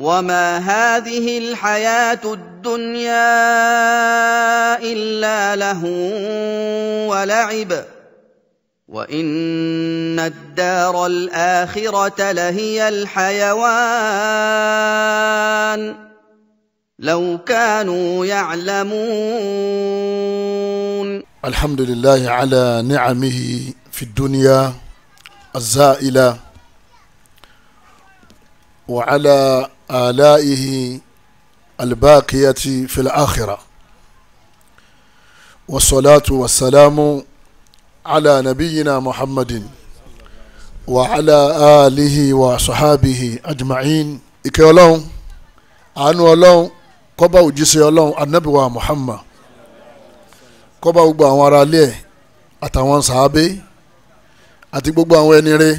وما هذه الحياة الدنيا إلا له ولعب وإن الدار الآخرة لهي الحيوان لو كانوا يعلمون الحمد لله على نعمه في الدنيا الزائلة وعلى آلائه الباقية في الآخرة والصلاة والسلام على نبينا محمد وعلى آله وصحابه أجمعين ìkẹ́ ọlọ́run àánú ọlọ́run kó bá òjíṣẹ́ ọlọ́run anábìwá muhammad kó bá gbogbo àwọn ará ilé ẹ̀ àtàwọn sàábé àti gbogbo àwọn ẹni rẹ̀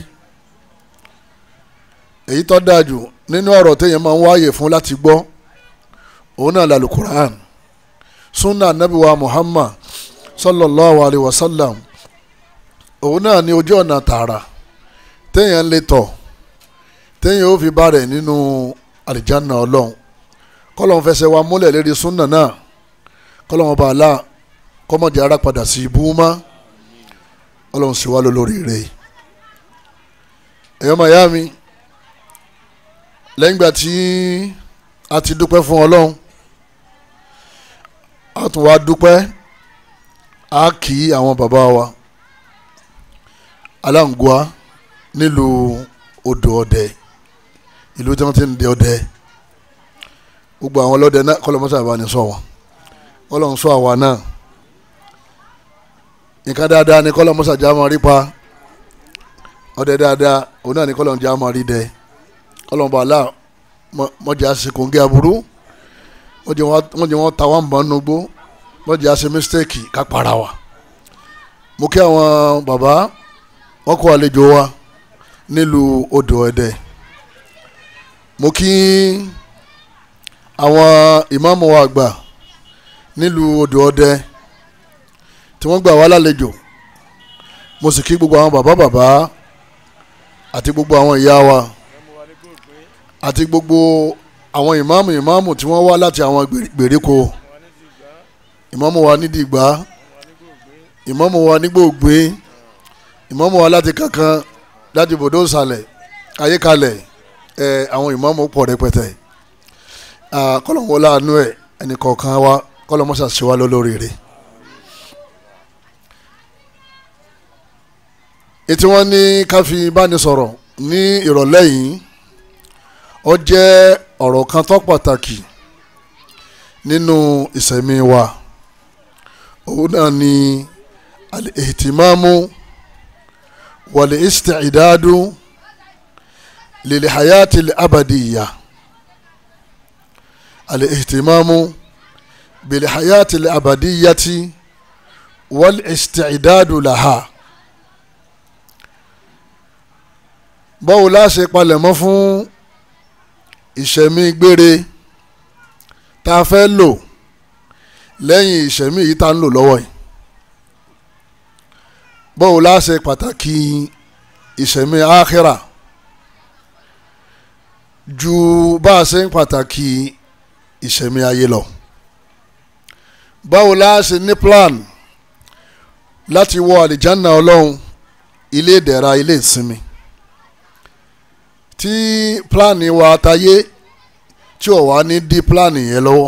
èyí tó dáa jù nínú ọ̀rọ̀ téèyàn máa ń wáyè fún láti gbọ́ òun náà lálù quran sunna anábìwá muhammad sallallahu alayhi wa sallam òun náà ní ojú ọ̀nà tààrà téèyàn lè tọ̀ téèyàn ó fi bá rẹ̀ nínú àlìjáná ọlọ́run kọ́lọ́n fẹsẹ̀ wa múlẹ̀ lérí súnà náà kọ́lọ́n ọba àlá kọ́mọ̀dé ara padà sí ibú mọ́ ọlọ́run sì wá lólórí rẹ̀ ẹ̀yọ́ màyá mi lẹ́yìn ìgbà tí a ti dúpẹ́ fún ọlọ́run a tún wá dúpẹ́ a kì í àwọn bàbá wa aláǹgọ́á nílùú odò ọdẹ ìlú tí wọ́n ti ń dẹ ọdẹ gbogbo àwọn ọlọ́dẹ náà kọ́lọ́mọ́sá bá ní sọ wọn kọ́lọ́mọ́ sọ àwa náà nǹkan dáadáa ni kọ́lọ́mọ́sá já máa rí pa ọdẹ dáadáa òun náà ni kọ́lọ́mọ́ já máa rí dẹ kọ́lọ́mọ́ bàálà mọ́jà ṣèkóńgé aburú wọ́n jẹ́ wọ́n ta wọ́n bọ̀ nínú gbó mọ́jà ṣe mistake ká para wa mo kí àwọn bàbá wọ́n kó àlejò wa nílùú odò ẹdẹ mo kí àwọn ìmáàmù wa àgbà nílùú odò ọdẹ tí wọ́n gbà wá lálejò mo sì kí gbogbo àwọn bàbá bàbá àti gbogbo àwọn ìyá wa àti gbogbo àwọn ìmáàmù ìmáàmù tí wọ́n wá láti àwọn gbèríko ìmáàmù wa nídìí ìgbà ìmáàmù wa nígbògbé ìmáàmù wa láti kankan láti bòdó ìsàlẹ̀ ayékalẹ̀ ẹ àwọn ìmáàmù pọ̀ rẹpẹtẹ kọ́lọ́mù láàánú ẹ̀ ẹnì kọ̀ọ̀kan wa kọ́lọ́mù ṣàṣẹ wa lólórí rẹ̀. ètí wọ́n ní ká fi báni sọ̀rọ̀ ní ìrọ̀lẹ́ yìí ó jẹ́ ọ̀rọ̀ kan tó pàtàkì nínú ìṣẹ̀mí wa òun náà ni al-ihtimamu wal-isti'dadu lil-hayati al-abadiyya al-ihtimamu bil-hayati al-abadiyyati wal-isti'dadu laha. báwo la ṣe palẹ̀mọ́ fún ìṣẹ̀mí gbére tá a fẹ́ lò lẹ́yìn ìṣẹ̀mí yìí tá a ń lò lọ́wọ́ yìí báwo la ṣe pàtàkì ìṣẹ̀mí ákhírà ju bá a ṣe ń pàtàkì ìṣẹ̀mí ayé lọ báwo la ṣe ní plan láti wọ àlìjáná ọlọ́run ilé ìdẹ̀ra ilé ìsinmi tí pílánì wa tayé tí ò wá ní dí pílánì yẹn lọ́wọ́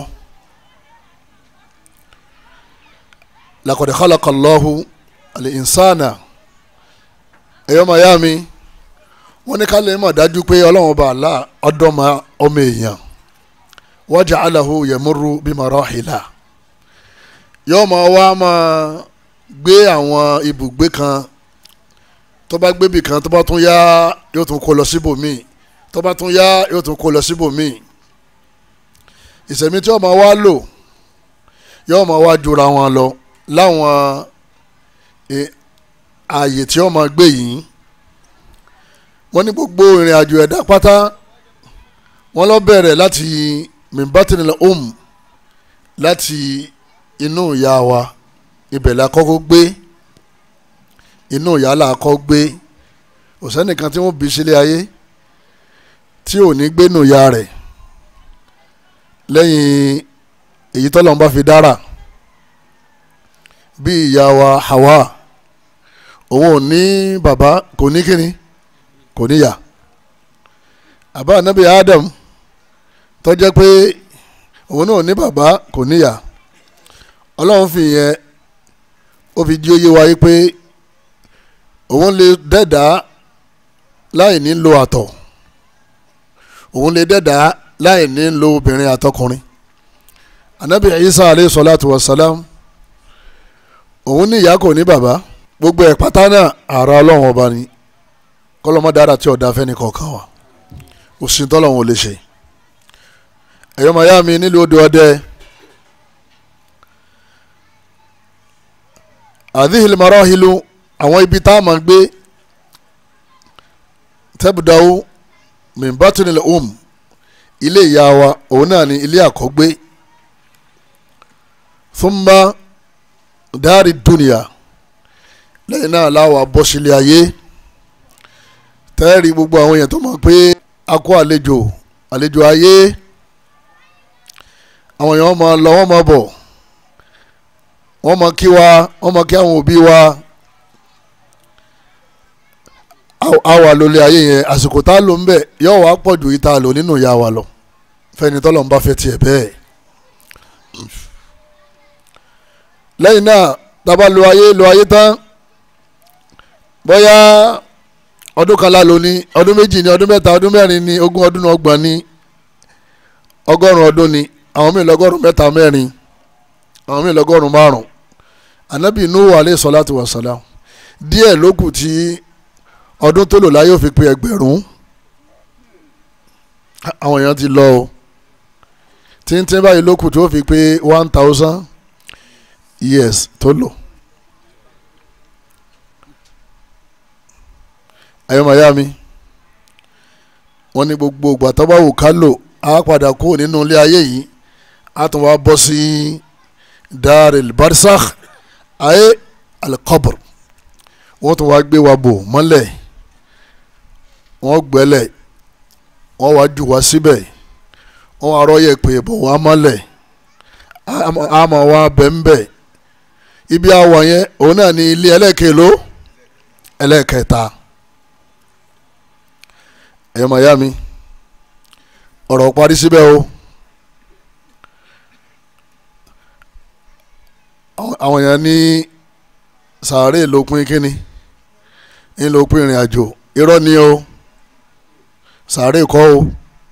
laqad khalaqa Allahu al-insana ẹ̀yọ́ mayami wọ́n ní ká lè mọ̀ dájú pé ọlọ́run ọba àlá ọdọ́mọ ọmọ èèyàn wa ja'alahu yamurru bi marahila yóò máa wá máa gbé àwọn ibùgbé kan tó bá gbébì kan tó bá tún yá yóò tún kó lọ síbòmíì tó bá tún yá yóò tún kó lọ síbòmíì ìsẹ̀mí tí yóò máa wá lò yóò máa wá jura wọn lọ láwọn ààyè tí yóò máa gbé yìí wọ́n ní gbogbo ìrìn àjò ẹ̀dá pátá wọ́n lọ bẹ̀rẹ̀ láti mimbatinil om láti inú ìyá wa ibẹ̀ la kọ́kọ́ gbé inú yàrá kọ́ gbé kò sẹ́nìkan tí wọ́n bí sílé ayé tí ò ní gbénu ya rẹ̀ lẹ́yìn èyí tọ́lọ́run bá fi dára bí ìyá wa Hawa òun ò ní bàbá kò ní kíni kò níyà àbá anabi Adam tó jẹ́ pé òun náà ò ní bàbá kò níyà ọlọ́run fi yẹn ó fi jí oyé wa yí pé òun lè dẹ́dàá láì ní lo àtọ̀ òun lè dẹ́dàá láì ní lo obìnrin àtọkùnrin anabi Isa aleyhi salatu wa salam òun ní ìyá kò ní bàbá gbogbo ẹ̀ pátá náà ara ọlọ́run ọba ni kọ́lọ́mọdára tí ọ̀dà fẹ́ni kọ̀ọ̀kan wa òsín tọ́lọ́run ò lè ṣe ẹ̀yọ́ màyá mi nílùú odò ọdẹ àdìhìl marahilu àwọn ibi tá a máa gbé tẹ́bùdáwó mìbátúnilẹ̀ um ilé ìyá wa òun náà ni ilé àkọ́gbé thumma dárí dúnìyà lẹ́yìn náà láwa bọ́ sílé ayé tẹ́ẹ̀rí gbogbo àwọn èèyàn tó mọ̀ pé a kó àlejò àlejò ayé àwọn èèyàn máa lọ wọ́n máa bọ̀ wọ́n máa kí wa wọ́n máa kí àwọn òbí wa a wà lólè ayé yẹn àsìkò tá a lò ń bẹ̀ yóò wá pọ̀ ju ìta lò nínú ìyá wa lọ fẹ́ni tọ́lọ̀ ń bá fẹ́ tiẹ̀ bẹ́ẹ̀ lẹ́yìn náà tábà lo ayé lo ayé tán bóyá ọdún kan lálo ní ọdún méjì ní ọdún mẹ́ta ọdún mẹ́rin ní ogún ọdún ọgbọ̀n ní ọgọ́rùn ọdún ní àwọn míì lọ́gọ́rùn mẹ́ta mẹ́rin àwọn míì lọ́gọ́rùn márùn anabi nuhu alayhi salatu wa salam díẹ̀ ló kù tí ọdún tó lò láyé ò fi pé ẹgbẹ̀rún àwọn èèyàn ti lọ o tíntín báyìí ló kù tí ó fi pé one thousand years tó lò. ayọ́mọ̀yá mi wọ́n ní gbogbo ìgbà tó bá wù ká lò á padà kú nínú ilé ayé yìí á tún wá bọ́ sí daril barsakh ayé alikọ́bùr wọ́n tún wá gbé wa bò mọ́lẹ̀ wọ́n gbẹ́lẹ̀ wọ́n wá jù wá síbẹ̀ wọ́n wá rọ́yẹ̀ pé bò wá mọ́lẹ̀ àmọ́ wá bẹ́ńbẹ́ ibi àwọ̀ yẹn òun náà ní ilé ẹlẹ́kẹ̀ló ẹlẹ́kẹta ẹ̀yọ́ màá yá mi ọ̀rọ̀ parí síbẹ̀ o àwọn èèyàn ní sàárè lópin kínní ń lópin ìrìn àjò irọ́ ni o sàárè kọ́ o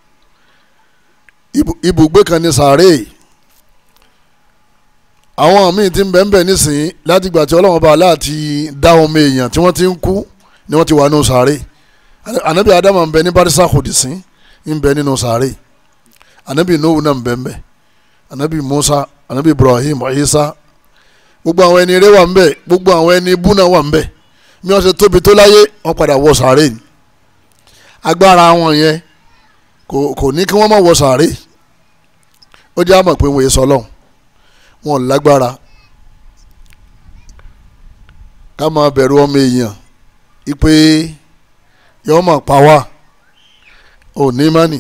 ibùgbé kan ní sàárè àwọn míì ti ń bẹ̀ ń bẹ̀ nísìnyí látìgbà tí ọlọ́run bá láti dá ọmọ èèyàn tí wọ́n ti ń kú ni wọ́n ti wà nù sàárè anabi adamu ń bẹ ní barisa kòdìsín ń bẹ nínú sàárè anabi nuhu náà ń bẹ ń bẹ anabi musa anabi ibrahim isa gbogbo àwọn ẹni eré wà ń bẹ gbogbo àwọn ẹni ibú náà wà ń bẹ bí wọ́n ṣe tóbi tó láyé wọ́n padà wọ sàárè ni agbára wọn yẹn kò kò ní kí wọ́n má wọ sàárè ó jẹ́ àmọ̀ pé wọ́n yé sọlọ́n wọn lágbára ká máa bẹ̀rù ọmọ èèyàn ipe yọ máa pa wá ò ní mánì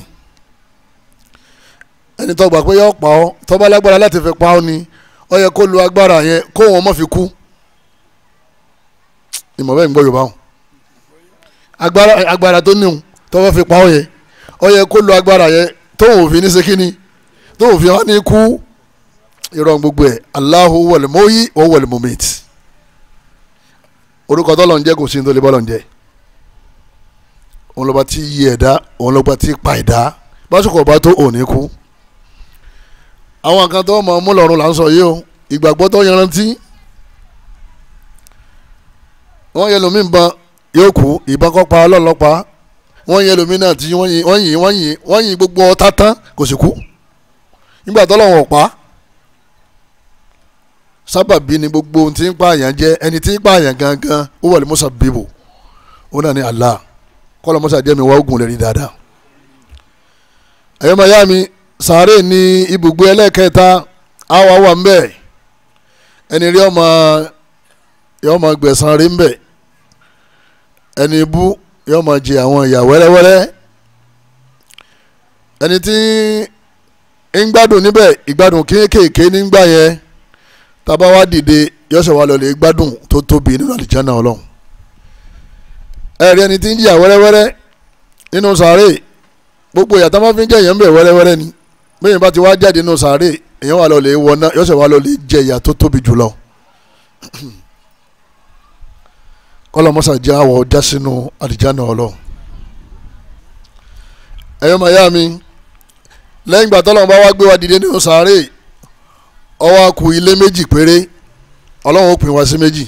ẹni tó gbà pé yọ pa ọ́ tó bá lágbára láti fi pa ọ́ ni ó yẹ kó lu agbára yẹn kó wọn má fi kú ìmọ̀ bẹ́ẹ̀ ń gbọ́ yorùbá wọn agbára agbára tó níhun tó bá fi pa ọ́ yẹn ó yẹ kó lu agbára yẹn tó wọn ò fi ní sekínì tó wọn ò fi hàn ní kú irọ́ gbogbo ẹ̀ Allahu wal muhyi wa wal mumit orúkọ tó lọ ń jẹ́ kò sí ní tó lè bọ́ lọ ń jẹ́ òun lọ́ba tí yí ẹ̀dá òun lọ́ba tí pa ẹ̀dá básùkò ọba tó òní kú àwọn kan tó mọ̀ mú lọ́rùn là ń sọ yìí o ìgbàgbọ́ tó yanrantí wọ́n yẹ lómi nǹkan yóò kú ìbọn kọ́ pa ọlọ́ọ̀lọ́pàá wọ́n yẹ lómi náà tí wọ́n yin wọ́n yin wọ́n yin wọ́n yin gbogbo ọ̀tá tán kò sì kú nígbà tó lọ́wọ́ pa sábàbí ni gbogbo ohun tí ń pààyàn jẹ́ ẹni tí ń pààyàn gangan ó wà ní musa bíbò ó náà ní Allah kọ́lọ́ musa jẹ́ mi wá ogun lè rí dáadáa ẹ̀yọ́ maya mi sàárè ní ibùgbé ẹlẹ́kẹta àwa wà ń bẹ̀ ẹni rí ọmọ yọ ọmọ gbẹ̀sán rí ń bẹ̀ ẹni bú yọ ọmọ jẹ àwọn ìyà wẹ́rẹ́wẹ́rẹ́ ẹni tí ń gbádùn níbẹ̀ ìgbádùn kéékèèké nígbà yẹn tábà wá dìde yọ̀sẹ̀ wa lọ́lẹ̀ gbádùn tó tóbi nínú àlìjáná ọlọ́run ẹ̀rí ẹni tí ń jìyà wẹ́rẹ́wẹ́rẹ́ nínú sàárè gbogbo ìyàtọ̀ máa fi ń jẹ́ èèyàn bẹ̀ wẹ́rẹ́wẹ́rẹ́ ni bẹ́ẹ̀ bá ti wá jáde nínú sàárè èèyàn wà lọ́lẹ̀ wọná yọ̀sẹ̀ wa lọ́lẹ̀ jẹ ìyà tó tóbi jùlọ kọlọmọsà jẹ́ àwọ̀ já sínú àlìjáná ọlọ́run ẹ̀yọ́ màá yá mi lẹ́yìn ìgbà tọ́lọ́run bá wá gbé wa dìde nínú sàárè ó wá kù ilé méjì péré ọlọ́run ó pín wa sí méjì.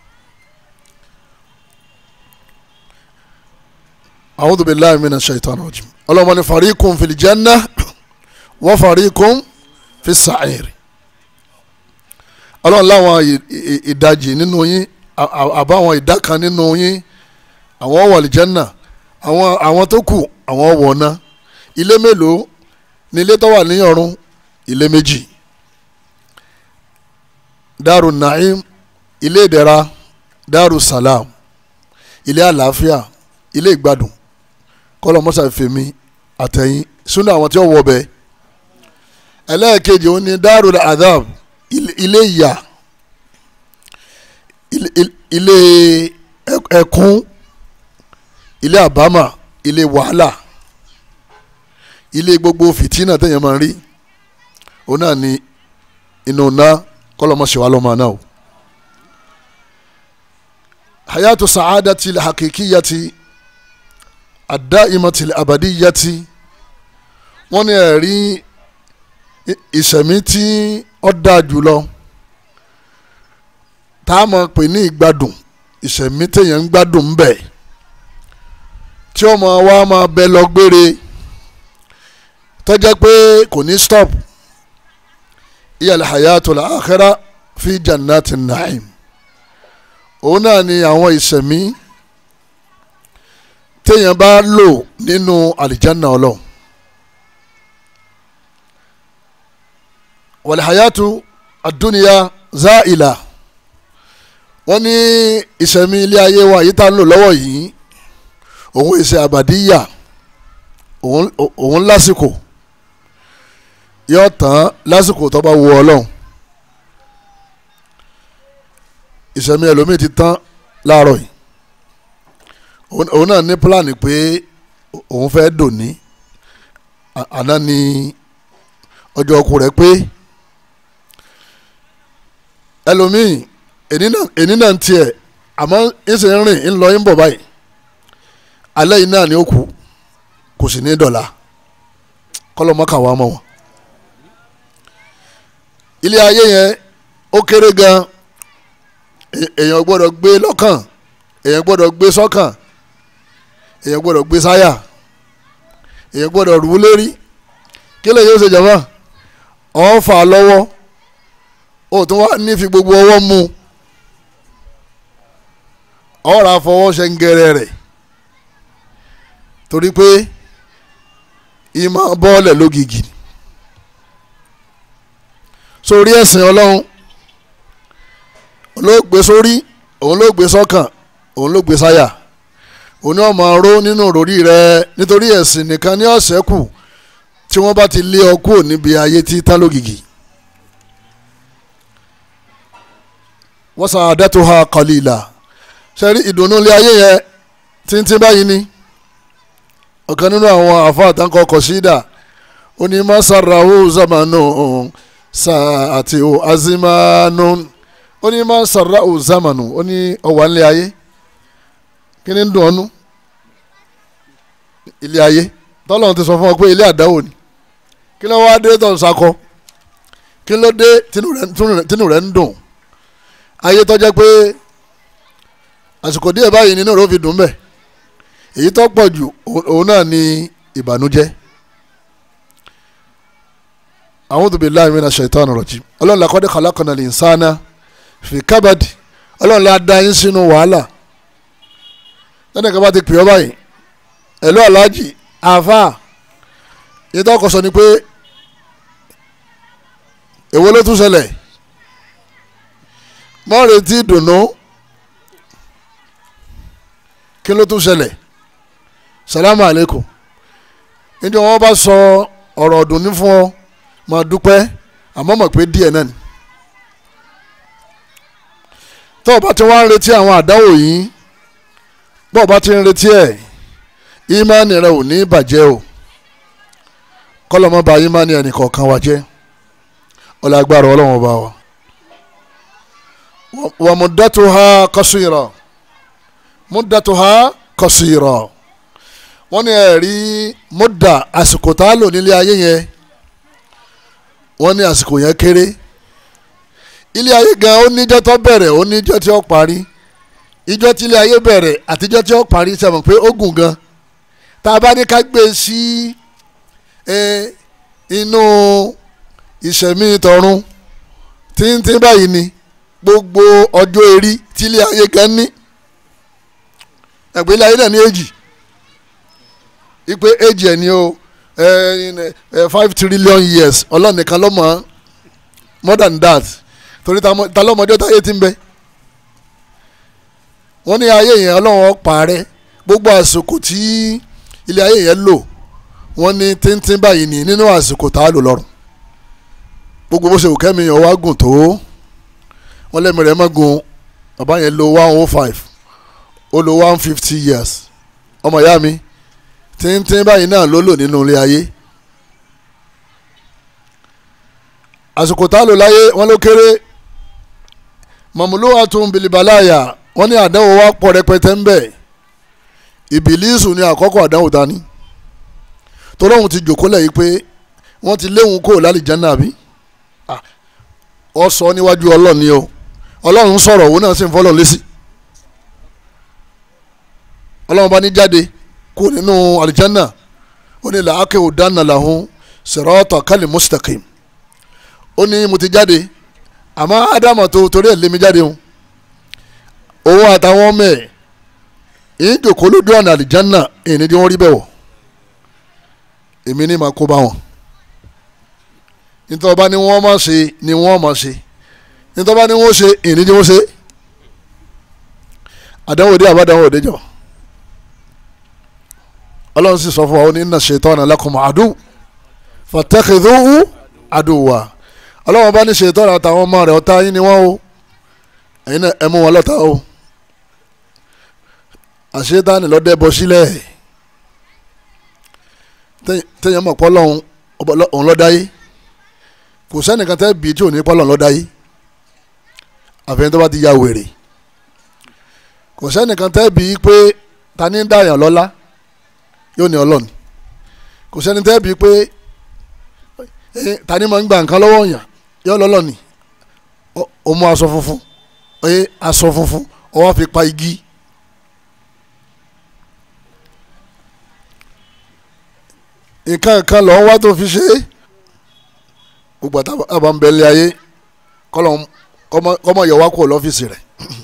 a'udhu billahi minash shaitani rajim ọlọ́run ní fariqun fil janna wa fariqun fis sa'ir ọlọ́run láwọn ìdajì nínú yín àbáwọn ìdá kan nínú yín àwọn wọ àlìjánà àwọn àwọn tó kù àwọn wọ̀ ná ilé mélòó ní ilé tó wà ní ọ̀run ilé méjì daru naim ilé ìdẹ̀ra daru salam ilé àlàáfíà ilé ìgbádùn kọ́lọ̀ mọ́sá fèmí àtẹ̀yìn súnà àwọn tí ó wọ̀ bẹ́ẹ̀ ẹlẹ́ẹ̀kejì ó ní daru adab ilé ìyà ilé ẹkún ilé àbámà ilé wàhálà ilé gbogbo fìtínà téèyàn máa ń rí òun náà ni inú ná kọlọmọṣẹ wa lọmọ náà o. hayatu sa'adati hakikiyati adaimati abadiyati wọ́n ní ẹ̀rí ìṣẹ̀mí tí ó dáa jùlọ tá a máa pè ní ìgbádùn ìṣẹ̀mí téèyàn ń gbádùn ń bẹ̀ tí ọmọ wa máa bẹ lọ gbére tó jẹ́ pé kò ní stop iyal hayatul akhira fi jannati naim òun náà ni àwọn ìṣẹ̀mí téèyàn bá lò nínú àlìjáná ọlọ́run wal hayatu ad-dunya za'ila wọ́n ní ìṣẹ̀mí ilé ayé wa yìí tá ń lò lọ́wọ́ yìí òun ìṣe àbàdíyà òun lásìkò yóò tán lásìkò tó bá wù ọlọ́run ìṣẹ̀mí ẹlòmíì ti tán láàárọ̀ yìí òun náà ní pílánì pé òun fẹ́ dòní àná ni ọjọ́ ọkù rẹ̀ pé ẹlòmíì èní náà ń tiẹ̀ àmọ́ ń sì ń rìn ń lọ ń bọ̀ báyìí alẹ́ yìí náà ni ó kú kò sì ní dọ̀la kọ́lọ́mọ́kà wa mọ̀ wọ́n. ilé ayé yẹn ó kéré gan èèyàn gbọ́dọ̀ gbé lọ́kàn èèyàn gbọ́dọ̀ gbé sọ́kàn èèyàn gbọ́dọ̀ gbé sáyà èèyàn gbọ́dọ̀ rú lérí kí lè yóò ṣe jàmá ọ̀ fà lọ́wọ́ ó tún wá ní fi gbogbo ọwọ́ mú ọ̀rọ̀ àfọwọ́ ṣe ń gẹrẹ rẹ̀ torí pé ìmọ̀ bọ́ọ̀lẹ̀ lógìgì sórí ẹ̀sìn ọlọ́run òun ló gbé sórí òun ló gbé sọ́kàn òun ló gbé sáyà òun ni wọ́n máa ró nínú òròrí rẹ nítorí ẹ̀sìn nìkan ní ọ̀sẹ̀ kù tí wọ́n bá ti lé ọ kúrò níbi ayé tí tán lógìgì wọ́n sàn àdẹ́tò ha qalila sẹ́rí ìdùnnú ilé ayé yẹn tíntín báyìí ni ọ̀kan nínú àwọn àfáà tán kọ́ kọ̀sídà ó ní masarahu zamanu sààtì o azimanu ó ní masarahu zamanu ó ní ọwà ńlẹ̀ ayé kí ni ń dùn ọ́nú ilé ayé tọ́lọ́run ti sọ fún ọ pé ilé àdáwò ni kí ló wá dé tó ń sakọ kí ló dé tínú rẹ̀ ń dùn ayé tó jẹ́ pé àsìkò díẹ̀ báyìí nínú rẹ̀ ó fi dùn bẹ́ẹ̀ èyí tó pọ̀ jù òun náà ni ìbànújẹ́ a'udhu billahi minash shaitani rajim ọlọ́run laqad khalaqnal insana fi kabad ọlọ́run la dá yín sínú wàhálà lẹ́nu kan bá ti pè ọ́ báyìí ẹ̀lú aláàjì àáfà yìí tó kọ sọ ni pé èwo ló tún ṣẹlẹ̀ mọ́ retí dùnú kí ló tún ṣẹlẹ̀ salamu aleykum níbi wọn bá sọ ọ̀rọ̀ ọ̀dùnní fún ọ máa dúpẹ́ àmọ́ mọ̀ pé díẹ̀ náà ni tó o bá ti wá ń retí àwọn àdáwò yìí bó o bá ti ń retí ẹ̀ ìmánì rẹ ò ní bàjẹ́ o kọ́lọ́mọ́ ba ìmánì ẹnì kọ̀ọ̀kan wa jẹ́ ọlágbára ọlọ́run ọba wa wa muddatuha qasira muddatuha qasira wọ́n ní ẹ̀rí mudda àsìkò tá a lò nílé ayé yẹn wọ́n ní àsìkò yẹn kéré ilé ayé gan ó níjọ́ tó bẹ̀rẹ̀ ó níjọ́ tí ó parí ìjọ́ tí ilé ayé bẹ̀rẹ̀ àtijọ́ tí ó parí sẹ́wọ̀n pé ó gùn gan tá a bá ní ká gbé sí inú ìṣẹ̀mí tọ̀run tíntín báyìí ni gbogbo ọjọ́ erí tí ilé ayé gan ní ẹ̀gbẹ́ ilé ayé náà ní èjì ipe èjì ẹ̀ ní o five trillion years ọlọ́run nìkan ló mọ̀ more than that torí ta lọ́mọdé táyé ti ń bẹ wọ́n ní ayé yẹn ọlọ́run parẹ́ gbogbo àsìkò tí ilé ayé yẹn lò wọ́n ní tíntín báyìí ní nínú àsìkò tá a lò lọ́rùn gbogbo bó ṣe wù kẹ́mi yẹn wá gùn tó wọ́n lẹ́mi rẹ̀ má gùn bàbá yẹn lo one oh five ó lo one fifty years ọmọ ìyá mi tíntín báyìí náà ló lò nínú ilé ayé àsìkò tá a lò láyé wọ́n ló kéré mọ̀múlúwà tún bilibalaya wọ́n ní àdánwò wa pọ̀ rẹpẹtẹ ń bẹ̀ ìbílísù ní àkọ́kọ́ àdánwò dání tọ́lọ́hún ti jòkó lẹ́yìn pé wọ́n ti léwu kó lálìjáná àbí ọ sọ níwájú ọlọ́ọ̀ni o ọlọ́run sọ̀rọ̀ òun náà sì ń fọlọ́ lésì ọlọ́run bá ní jáde kó nínú àlìjáná ó ní làákè òdánà làhún sirata kal mustaqim ó ní mo ti jáde àmọ́ ádámà tó torí ẹ̀ lé mi jáde o òun àtàwọn ọmọ ẹ̀ èyí jòkó lójú ọ̀nà àlìjánà èyí ni wọ́n rí bẹ̀ wọ̀ èmi ní màá kó bá wọn nítorí ọba ni wọ́n máa ṣe ni wọ́n máa ṣe nítorí ọba ni wọ́n ṣe èyí ni wọ́n ṣe àdánwò dé àbádánwò dé jọ ọlọ́run sì sọ fún wa ó ní inna shaytana lakum adu fattakhidhuhu aduwwa ọlọ́run bá ní shaytana àtàwọn ọmọ rẹ̀ ọ̀tá yín ni wọ́n o ẹ̀yin náà ẹ mú wọn lọ́tà o àṣetáni lọ́dẹ bọ sílẹ̀ tẹ̀yìn mọ̀ pọ́lọ́hún òun lọ́dá yé kò sẹ́nìkan tẹ́ bíi tí ò ní pọ́lọ́hún lọ́dá yé àfihàn tó bá ti ya wèrè kò sẹ́nìkan tẹ́ bíi pé ta ní dàyàn lọ́lá yóò ní ọlọ́ni kò sẹ́ni tẹ́ bíi pé ta ní máa ń gba nǹkan lọ́wọ́ yàn yóò lọ́lọ́ni ó mú aṣọ funfun ẹ aṣọ funfun ó wá fi pa igi nǹkan kan lọ́wọ́ wá tó fi ṣe é gbogbo àbá ń bẹ̀lẹ̀ ayé kọ́mọ yọ̀ wá kó lọ́fíìsì rẹ̀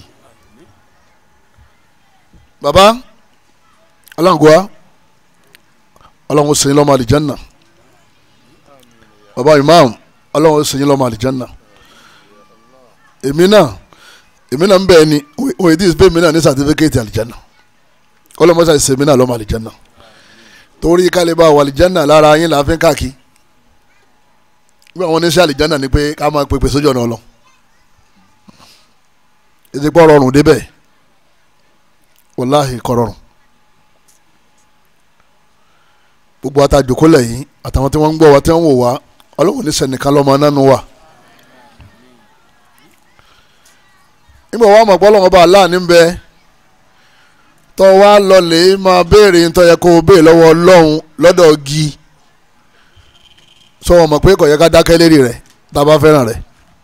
baba alangoa ọlọ́run sèyìn lọ́mọ àlìjánná baba imam ọlọ́run sèyìn lọ́mọ àlìjánná èmi náà èmi náà ń bẹ̀ ni wọ́n èdè ìsìnkú èmi náà ní sàtífíkẹ́tì àlìjánná ọlọ́mọṣà ìsèmi náà lọ́mọ àlìjánná torí kálíbà wà àlìjánná lára yín là á fi ń káàkiri bí àwọn oníṣẹ́ àlìjánná ni pé ká máa pèpè sójú ọ̀nà ọlọ́ ètò ìpọ̀ rọrùn débẹ̀ wàláhì kọ̀rọ̀rùn gbogbo àtàjòkólẹ̀ yìí àtàwọn tí wọ́n ń gbọ́ wa tí wọ́n ń wò wá ọlọ́run ní sẹ́nìkan lọ́mọ nánú wa. nígbà wàá mọ̀ pé ọlọ́run ọba aláàánú ń bẹ tọ́ wa lọlẹ̀ máa béèrè ń tọ́yẹ kó o béèrè lọ́wọ́ ọlọ́run lọ́dọ̀ gi sọ wọn mọ̀ pé kò yẹ ká dákẹ́ lérí rẹ̀ tá a bá fẹ́ràn rẹ̀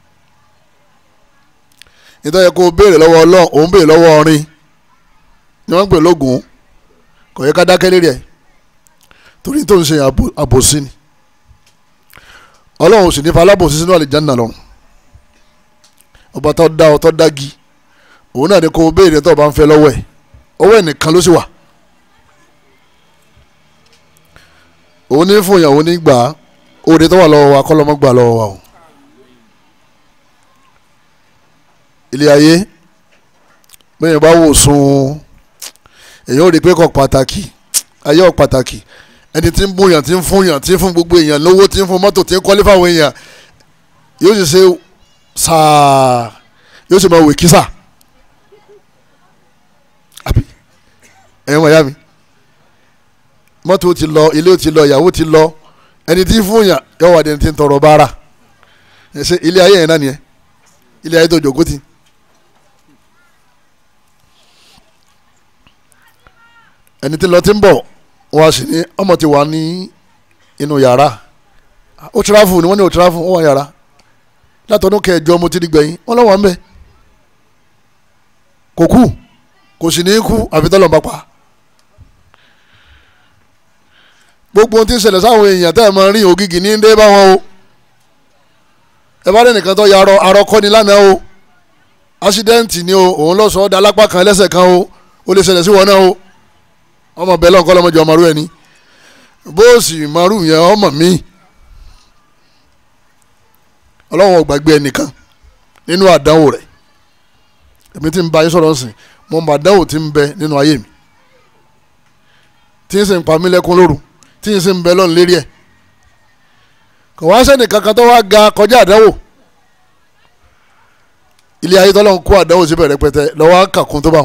ìtọ́yẹ kó o béèrè lọ́wọ́ ọlọ́run òun béèrè lọ́wọ́ ọrin ni wọ́n ń pè lógun kò yẹ ká dákẹ́ lérí ẹ̀ torí tó ń ṣe àbòsí ni ọlọ́run sì ní fa alábòsí sínú àlìjáná lọ́run ọba tó dá ọ tó dági òun náà ni kó o béèrè tó o bá ń fẹ́ lọ́wọ́ ẹ̀ ọwọ́ ẹ̀ nìkan ló sì wà òun ní fún ìyàwó ní gbà á òde tó wà lọ́wọ́ wa kọ́ lọ́mọ́ gbà lọ́wọ́ wa o ilé ayé bẹ́ẹ̀ bá wò sùn èyàn ò rí i pé kò pàtàkì ayé ò pàtàkì ẹni tí ń bóyàn tí ń fún yàn tí ń fún gbogbo èèyàn lówó tí ń fún mọ́tò tí ń kọ́lé fáwọn èèyàn yóò sì ṣe sáà yóò sì máa wè kísà àbí ẹ̀yin wọ̀nyá mi mọ́tò ti lọ ilé ti lọ ìyàwó ti lọ ẹni tí ń fún yàn yóò wà ní ẹni tí ń tọrọ bára ṣe ilé ayé yẹn náà nìyẹn ilé ayé tó jòkó ti. ẹni tí lọ ti ń bọ̀ wọ́n á sì ní ọmọ ti wà ní inú yàrá ó tirafu ni wọ́n ní ó tirafu ó wà yàrá látọdún kẹjọ mo ti di gbẹ̀yìn wọ́n lọ́wọ́ ń bẹ̀ kò kú kò sì ní kú àfi tọ́lọ̀ bá pa gbogbo ohun tí ń ṣẹlẹ̀ sáwọn èèyàn tẹ́ ẹ̀ máa rí ògìgì ní dé bá wọn o ẹ bá rẹ̀ nìkan tó ya arọ arọkọ ni lánàá o ásídẹ́ǹtì ni o òun lọ sọ ọ́ da lápá kan lẹ́sẹ̀ kan o ó lè ṣẹlẹ̀ sí wọn náà o ọmọ bẹ́ẹ̀ lọ́nkọ́ lọ́mọdé ọmọ rú ẹni bóòsì márù yẹn ọmọ mi ọlọ́run ò gbàgbé ẹnìkan nínú àdánwò rẹ̀ èmi tí ń bá yín sọ̀rọ̀ sìn mo mọ àdánwò tí ń bẹ nínú ayé mi tí ń sì ń pa mí lẹ́kún lóru tí ń sì ń bẹ lọ́nà lérí ẹ̀ kò wá sẹ́ni kankan tó wá ga kọjá àdánwò ilé ayé tọ́lọ́ ń kó àdánwò síbẹ̀ rẹpẹtẹ lọ́wọ́ kàkún tó bá wọn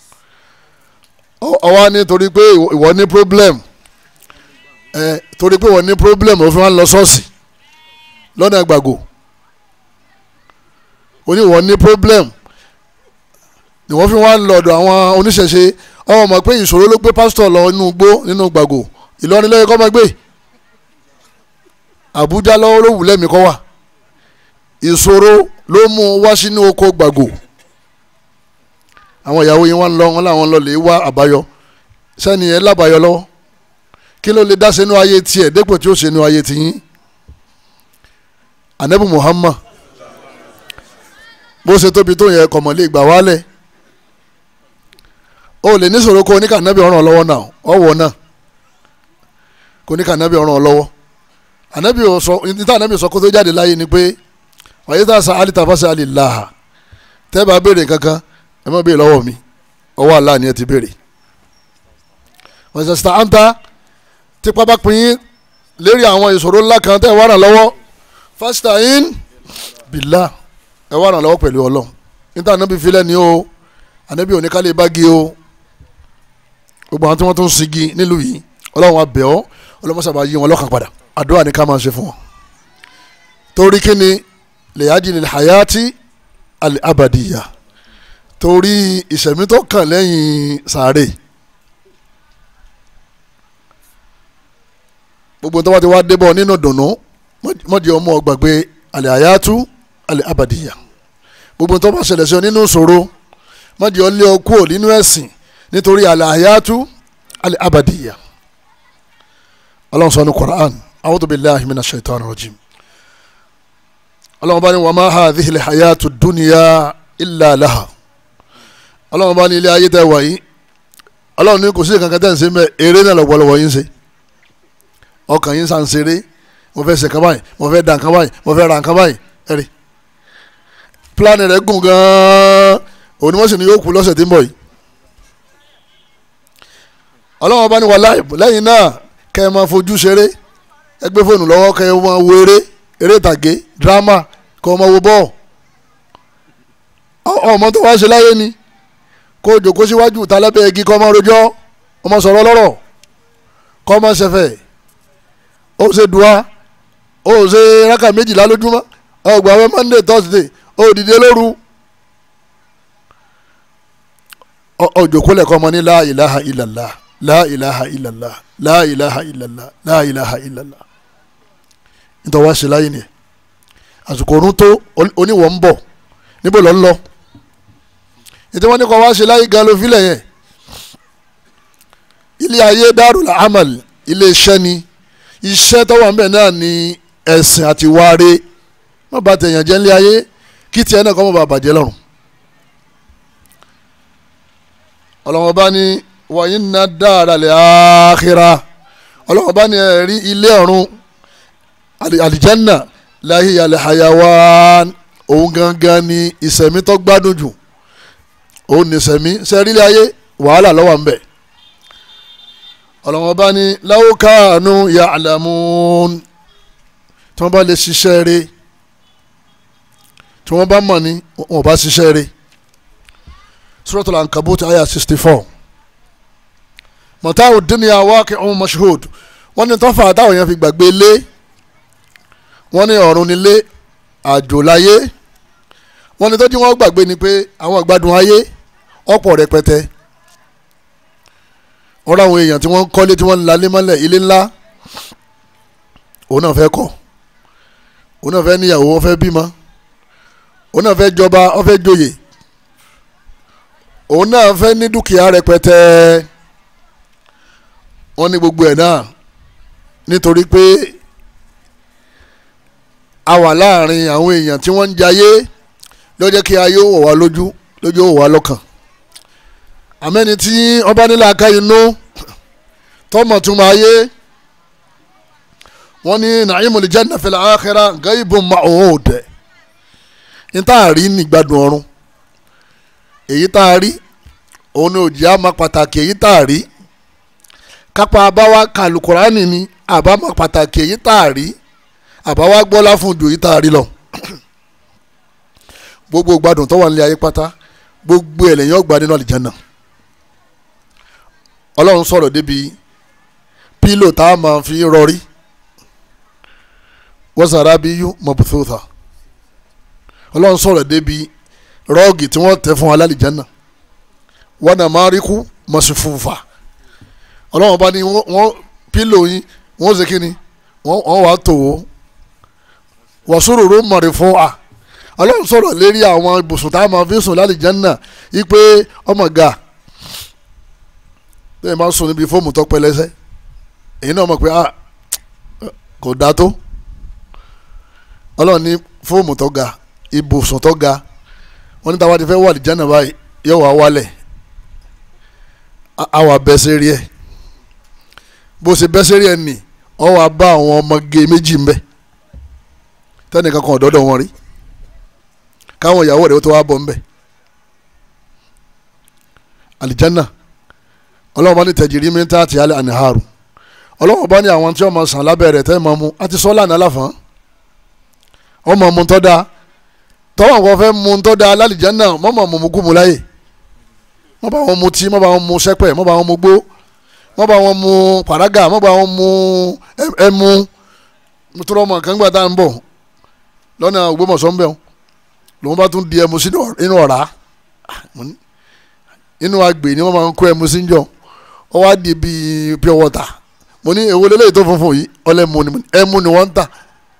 ọwọ́ ní torí pé ìwọ ní problem ẹ torí pé ìwọ ní problem òfin wa ń lọ ṣọ́ọ̀ṣì lọ́nà gbàgò oní ìwọ ní problem ni wọ́n fi wá ń lọ ọ̀dọ̀ àwọn oníṣẹ̀ṣe ọmọ mọ̀ pé ìṣòro ló gbé pásítọ̀ lọ inú igbó nínú gbàgò Ìlọrin lẹ́yìn kọ́ máa gbé Àbújá lọ́wọ́ ló wù lẹ́mìí kọ́ wà ìṣòro ló mú wá sínú oko gbàgò àwọn ìyàwó yín wá ń lọ wọn làwọn lọ lè wá àbáyọ sẹ́ni ẹ̀ lábàáyọ lọ́wọ́ kí ló lè dá sínú ayé tiẹ̀ dépò tí ó sínú ayé tiyín anabi Muhammad bó ṣe tóbi tó yẹ kọ̀mọ̀ lè gbà wálẹ̀ o lè ní sọ̀rọ̀ kó oníkànábì ọ̀ràn lọ́wọ́ náà ọ̀wọ́ náà kó oníkànábì ọ̀ràn lọ́wọ́ anabi sọ níta anabi sọ kó tó jáde láyé ni pé wàyí tá a sa alita fásitì alilaha tẹ́ bá béèrè kankan ẹ má béèrè lọ́wọ́ mi ọwọ́ Allah ni ẹ ti béèrè wọ́n ṣe sita anta tipa bá pín in lérí àwọn ìṣòro ńlá kan tẹ́ ẹ wá ràn lọ́wọ́ fasta'in billah ẹ wá ràn lọ́wọ́ pẹ̀lú ọlọ́run níta anabi filẹ̀ ni o anabi òní kálí bági o gbogbo àwọn tí wọ́n tún sigi nílùú yìí ọlọ́run wa bẹ̀ ọ́ ọlọ́mọṣàbà yí wọn lọ́kàn padà àdúrà ni ká máa ṣe fún wọn torí kí ni lèyájí ni hayati al-abadiya torí ìṣẹ̀mí tó kàn lẹ́yìn sàárè gbogbo tó wá ti wá débọ̀ nínú dùnú mọ̀jẹ̀ ọmọ gbàgbé al-hayatu al-abadiya gbogbo tó bá ṣẹlẹ̀ sí ọ nínú ìṣòro mọ̀jẹ̀ ọ lé ọ kúrò nínú ẹ̀sìn nítorí al-hayatu al-abadiya ọlọ́run sọ ní Qur'an a'udhu billahi minash shaitani rajim ọlọ́run bá ní wa ma hadhihi al-hayatu dunya illa laha ọlọ́run bá ní ilé ayé tẹ́ wà yìí ọlọ́run ní kò sí kankan tẹ́ ń ṣe mẹ́ eré náà lọ́pọ̀lọpọ̀ yín ṣe ọkàn yín sàn ṣeré mo fẹ́ ṣe kan báyìí mo fẹ́ da nǹkan báyìí mo fẹ́ ra nǹkan báyìí ẹ̀rí pílánì rẹ̀ gùn gan-an òun ni wọ́n sì ní yóò kú lọ́sẹ̀ tí ń bọ̀ yìí ọlọ́run bá ní wà lẹ́yìn náà kẹ́ ẹ máa fojú ṣeré ẹ gbé fóònù lọ́wọ́ kẹ́ ẹ máa wo eré eré ìtàgé dírámà kọ́ ọ máa wo bọ́ọ̀ ọmọ tó wá ṣe láyé ni kó o jòkó síwájú ta lábẹ́ igi kọ́ ọmọ rojọ́ ọmọ sọ̀rọ̀ lọ́rọ̀ kọ́ ọmọ ṣẹfẹ̀ ó ṣe dùá ó ṣe rákà méjìlá lójúmọ́ ọgbà wẹ́ monday thursday ó dìde lóru ó jòkó lẹ̀kọ́ ọmọ ní la ilaha illallah la ilaha illallah la ilaha illallah la ilaha illallah nítorí wá ṣe láyé ni àsìkò òrùn tó oníwọ̀ ń bọ̀ níbo lọ ń lọ ètò wọn ní kọ́ wá ṣe láyé gan ló filẹ̀ yẹn ilé ayé darul amal ilé iṣẹ́ ni iṣẹ́ tó wà ń bẹ̀ náà ni ẹ̀sìn àti wáre má bàa tẹ̀yàn jẹ́ nílé ayé kí tiẹ̀ náà kọ́ mọ́ bàa bàjẹ́ lọ́rùn ọlọ́wọ́n bá ní wa inna daral akhirah ọlọ́wọ́n bá ní ẹ̀rí ilé ọ̀run àlìjánná lahiya alhayawan òun gangan ni ìsẹ̀mí tó gbádùn jù òun ní ìsẹ̀mí sẹ́rílẹ̀ ayé wàhálà lọ́wọ́ ń bẹ̀ ọlọ́wọ́n bá ní law kanu ya'lamun tí wọ́n bá lè ṣiṣẹ́ rẹ̀ tí wọ́n bá mọ̀ ní wọn bá ṣiṣẹ́ rẹ̀ suratul ankabut aya sixty four mọ̀táwù dunya waqi'un mashhud wọ́n ní tọ́fà táwọn yẹn fi gbàgbé lé wọ́n ní ọ̀run nílé àjò láyé wọ́n ní tọ́jú wọn gbàgbé ni pé àwọn ìgbádùn ayé ọ̀pọ̀ rẹpẹtẹ ọ̀rọ̀ àwọn èèyàn tí wọ́n ń kọ́lé tí wọ́n ń lalé mọ́lẹ̀ ilé ńlá òun náà fẹ́ kọ́ òun náà fẹ́ níyàwó wọ́n fẹ́ bímọ òun náà fẹ́ jọba wọ́n fẹ́ joyè òun náà fẹ́ ní dúkìá rẹpẹtẹ wọ́n ní gbogbo ẹ̀ náà nítorí pé a wà láàrin àwọn èèyàn tí wọ́n ń jayé ló jẹ́ kí ayé wọ̀ wá lójú lójú wọ̀ wá lọ́kàn àmẹ́ni tí ọba nílẹ̀ aka inú tọmọ̀ tún máa yé wọ́n ní na'imul janna fil akhirah gaibun ma'hud ní tá a rí nígbàdùn ọ̀run èyí tá a rí òun ni òjì á máa pàtàkì èyí tá a rí kápá abáwá kàlùkùránì ni àbámọ̀ pàtàkì èyí tá a rí àbáwá gbọ́lá fún ju èyí tá a rí lọ gbogbo gbádùn tó wà nílé ayé pátá gbogbo ẹ̀ lẹ́yìn ọgbà nínú àlìjáná ọlọ́run sọ̀rọ̀ débi pílò tá a máa fi rọrí wọ́sàrà bí yú mọ̀bùsọ̀tà ọlọ́run sọ̀rọ̀ débi rọ́ọ̀gì tí wọ́n tẹ̀ fún alálìjáná wọ́n náà máa rí kú mọ̀sífùfà ọlọ́run bá ní wọ́n pílò yín wọ́n ṣe kíni wọ́n wàá tò ó wọ́sọ̀rọ̀ mọ̀rẹ̀ fún wa ọlọ́run sọ̀rọ̀ lérí àwọn ibùsùn tá a máa fi sùn lálìjáná yí pé ọmọ ga bẹ́ẹ̀ máa sùn níbi fóòmù tó pẹlẹsẹ èyí náà mọ̀ pé ah kò dáa tó ọlọ́run ní fóòmù tó ga ibùsùn tó ga wọ́n ní táwa ti fẹ́ wà lìjánà báyìí yóò wá wálẹ̀ á wà bẹ́ sẹ́rí ẹ̀ bó ṣe bẹ́ sẹ́rí ẹ̀ nì ọ wà bá àwọn ọmọge méjì ń bẹ tẹ́nìkan kan ọ̀dọ́dọ̀ wọn rí káwọn ìyàwó rẹ̀ ó tó wá bọ̀ ń bẹ àlìjánà ọlọ́run bá ní tẹ̀jìrì mi ń tà àti alẹ́ àníhàrù ọlọ́run bá ní àwọn tí wọ́n máa sàn lábẹ́ rẹ̀ tẹ́ máa mu àti sọ́lá ní aláfọ̀n wọ́n máa mu tọ́ da tọ́wọ́n kan fẹ́ mu tọ́ da lálìjáná wọ́n máa mu mu kú mu láyè wọ́n bá wọn mu tí wọ́n bá wọn mu sẹ́pẹ̀ wọ́n bá wọn mu gbó wọ́n bá wọn mu pàrágà wọ́n bá wọn mu ẹmu nítorí ọmọ kan gbà tá à ń bọ̀ lọ́nà Ògbómọ̀ṣọ́ ń bẹ̀ lòun bá tún di ẹmu sínú ọ̀rá inú agbè ni wọ́n máa ń kó ẹmu sí njọ́ ọ wá di bíi pure water mo ní èwo lélẹ́yìí tó funfun yìí ọlẹ́mu ni ẹmu ni wọ́n ń tà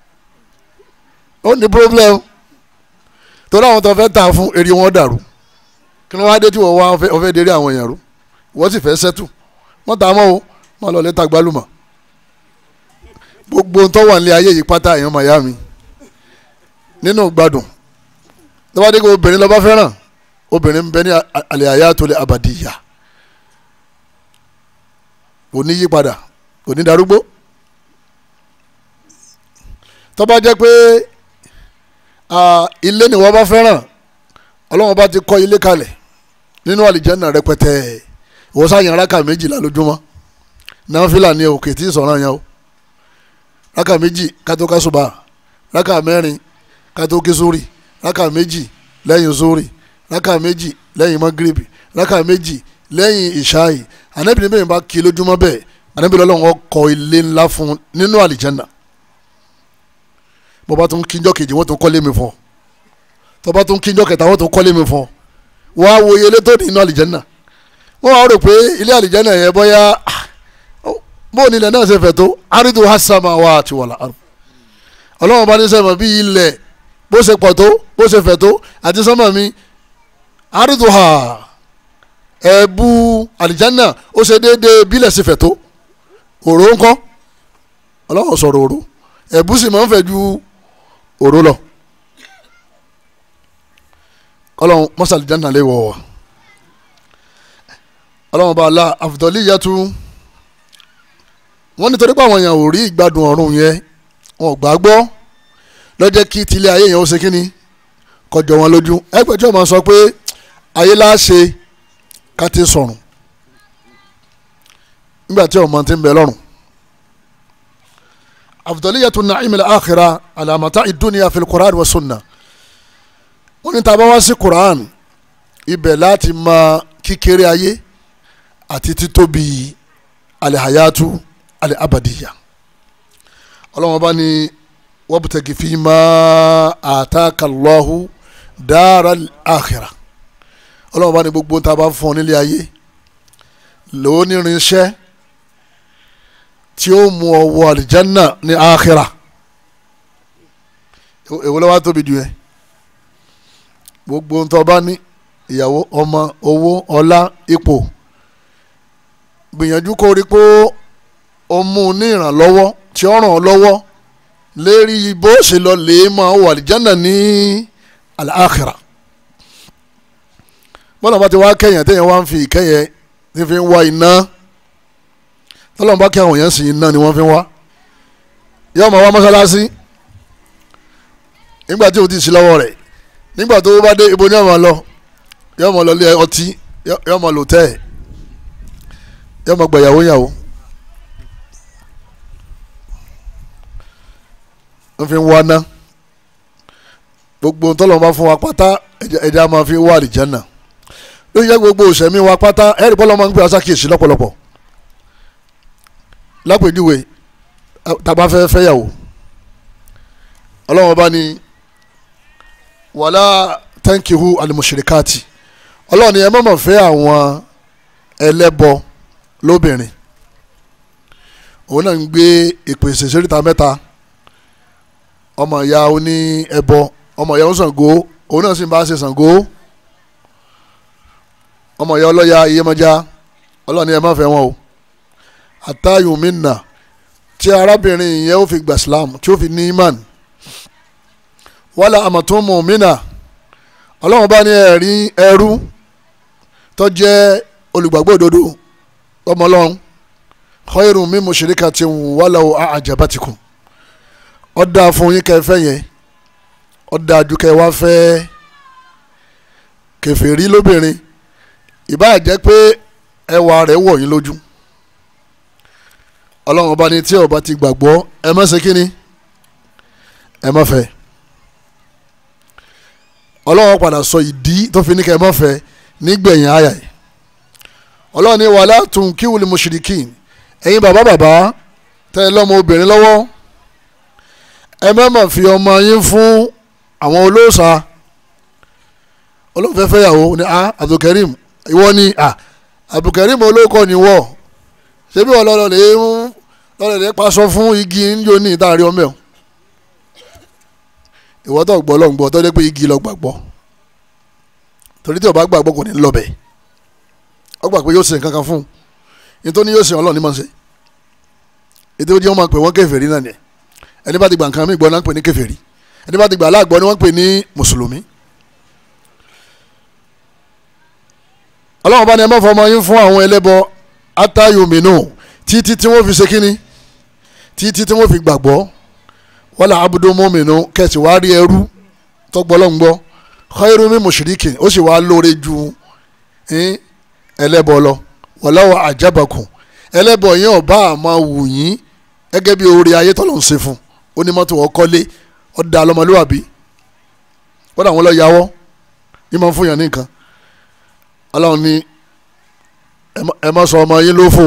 ó ní problem torí àwọn tó fẹ́ tà fún èrè wọn dàrú kí ló wá dé tí wọ́n wá ọfẹ́ dérí àwọn èèyàn rú wọ́n sì fẹ́ sẹ́tù wọ́n tà á mọ́ o wọ́n lọ lẹ́tà gbálùmọ̀ gbogbo tó wà nílé ayé yìí pátá èèyàn màyá mi nínú gbádùn tó bá dé kó obìnrin lọ́ba fẹ́ràn obìnrin ń bẹ ní àlẹ́ àyà tó lè abàdìyà kò ní yípadà kò ní darúgbó tó bá jẹ́ pé ilé ni wọ́n bá fẹ́ràn ọlọ́wọ́n bá ti kọ́ ilé kalẹ̀ nínú àlìjẹ́nà rẹpẹtẹ ìwọ sáyẹn rákà méjìlá lójúmọ́ náfìlà ní òkè tí ìsọ̀rọ̀ yẹn o rákà méjì kátó kásùbà rákà mẹ́rin kátó kí sórí rákà méjì lẹ́yìn sórí rákà méjì lẹ́yìn magrebi rákà méjì lẹ́yìn ìṣáì ànábì níbẹ̀ bá kí lójúmọ́ bẹ́ẹ̀ ànábì lọ́lọ́wọ́ kọ́ ilé ńlá fún nínú àlìjẹ́nà bó bá tún kíjọ́ kejì wọ́n tún kọ́lé mi fún tó bá tún kíjọ́ kẹta wọ́n tún kọ́lé mi fún wọ́n á wo iye ilé tó ní inú àlìjẹ́nà wọ́n wá rò pé ilé àlìjẹ́nà yẹn bóyá bó ní ilẹ̀ náà ṣe fẹ̀ tó àrídùn hasama wa àti wàlà àrùn ọlọ́wọ́n bá ní sẹ́mọ̀ bí ilẹ̀ bó ṣe pọ̀ tó bó ṣe fẹ̀ tó àti sọ́mọ̀ mi àrídùn ha ẹ̀bù àlìjẹ́nà ó ṣe déédéé bílẹ̀ ṣe fẹ̀ tó òró ńkọ́ ọlọ́wọ́n sọ̀rọ̀ òró ẹ̀bù sì máa ń fẹ̀ ju òró lọ ọlọ́run mọ́sálì jáde lè wọ̀ wá ọlọ́run bá la àfùtọ́lì yàtú wọ́n nítorí pé àwọn èèyàn ò rí ìgbádùn ọ̀run yẹn wọn ò gbà gbọ́ lọ́jọ́ kí tilé ayé yẹn ó ṣe kínní kọjọ wọn lójú ẹgbẹ́jọ́ máa sọ pé ayé láṣẹ ká ti sọ̀rùn nígbà tí ọmọ ti ń bẹ lọ́rùn afdaliyatu na'im al-akhira ala mata'i dunya fil quran wa sunna wọ́n ní tá bá wá sí quran ibẹ̀ láti mọ kíkéré ayé àti títóbi alihayatu alihabadiya ọlọ́wọ́n bá ní wabtagi fima ataka Allahu daral akhira ọlọ́wọ́n bá ní gbogbo tá a bá fún ọ nílé ayé lòó ní irinṣẹ́ tí ó mú ọ wọ àlìjánná ní akhira èwo ló wá tóbi jù yẹn gbogbo tó bá ní ìyàwó ọmọ owó ọlá ipò gbìyànjú kó rí pé ó mú un ní ìrànlọ́wọ́ tí ó ràn ọ́ lọ́wọ́ lérí bó ṣe lọ lè máa wà àlìjánà ní àlàáxìrà bọ́lá bá ti wá kẹ́yìn téèyàn wá ń fi ìkẹ́yẹ tí fi ń wá iná tọ́lọ́mù bá kẹ́ àwọn èèyàn sì iná ni wọ́n fi ń wá yóò máa wá mọ́sálásí nígbà tí o ti sí lọ́wọ́ rẹ̀ nígbà tó bá dé ibo ní ọmọ lọ yóò máa lọ lé ọtí yóò máa lò tẹ́ ẹ̀ yóò máa gbàyàwó yàwó wọ́n fi ń wá ná gbogbo ntọ́lọ́mù bá fún wa pátá ẹ̀jẹ̀ a máa fi wá àlìjánà ló yẹ gbogbo òsèmí wa pátá ẹ̀rí bọ́lá máa ń gbé asákìyèsí lọ́pọ̀lọpọ̀ lápèjúwe tàbá fẹ́ fẹ́yàwó ọlọ́wọ́n bá ní wàlá tẹ́ǹkìhù alimusirikati ọlọ́wọ́n ni ẹ má mà fẹ́ àwọn ẹlẹ́bọ lóbìnrin òun náà ń gbé ìpèsè síríta mẹ́ta ọmọ ìyá oní ẹbọ ọmọ ìyá oníṣàngó òun náà sì ń bá ṣe ṣàngó ọmọ ìyá ọlọ́ya iyẹ́mọ́já ọlọ́ni ẹ má fẹ́ wọn o àtàyùn minna tí arábìnrin yẹn ó fi gbà Islam tí ó fi ní imán wàhálà àmọ̀túnmù minna ọlọ́run bá ní ẹ̀rí ẹrú tó jẹ́ olùgbàgbọ́ òdodo ọmọ ọlọ́run khairun min mushrikatin walaw a'jabatikum ó dáa fún yín kẹfẹ́ yẹn ó dáa ju kẹ wá fẹ́ kèfèrí lóbìnrin ìbáà jẹ́ pé ẹwà rẹ̀ wọ̀ yín lójú ọlọ́run ọba ní tí ọba ti gbàgbọ́ ẹ má ṣe kínní ẹ má fẹ́ ọlọ́run padà sọ ìdí tó fi ní kẹ́ ẹ má fẹ́ nígbẹ̀yìn àyà yìí ọlọ́run ní wàhálà tún kíwìlì mushrikin ẹ̀yin bàbá bàbá tẹ́ ẹ lọ́mọ obìnrin lọ́wọ́ ẹ má má fi ọmọ yín fún àwọn olóòṣà olóòfẹ́ fẹ́yàwó ní a Abdulkarim ìwọ ni a Abdulkarim olóòkọ ni wọ́ ṣebí wọn lọ́lọ́ lè ń lọ́lọ́ lè paṣọ fún igi ńjọ ní ìtaari ọmọ ẹ̀ ìwọ tó gbọ́ lọ́n gbọ́ tó dé pé igi lọ gbàgbọ́ torí tí o bá gbàgbọ́ kò ní lọ́bẹ̀ ọ gbà pé yóò ṣe nǹkan kan fún un nítorí yóò ṣe ọlọ́run ní máa ṣe ètò ìdí wọn máa pè wọ́n kèfèrí náà ni ẹni bá ti gbà nǹkan mi gbọ́ náà ń pè ní kèfèrí ẹni bá ti gbà aláàgbọ́ ni wọ́n ń pè ní mùsùlùmí. ọlọ́run bá ní ẹ má fọmọ yín fún àwọn ẹlẹ́bọ atayomino títí tí wọ́n fi ṣe kínní títí tí wọ́n fi gbàgbọ́ wala abudomomino kẹsì wá rí ẹrú tọgbọlọ́ngbọ́ khairu min mushrikin ó sì wá lóore ju ẹlẹ́bọ lọ walaw ajabakum ẹlẹ́bọ yẹn ọba àmọ́ wù yín gẹ́gẹ́ bí oore ayé tọ́lọ̀ ń ṣe fún onímọ́tò ọkọ́lé ọ̀dà ọlọ́mọlúwàbí wọ́n dà wọ́n lọ yàwọ́ yín máa ń fún yàn ní nǹkan ọlọ́run ní ẹ má sọ ọmọ yín lófò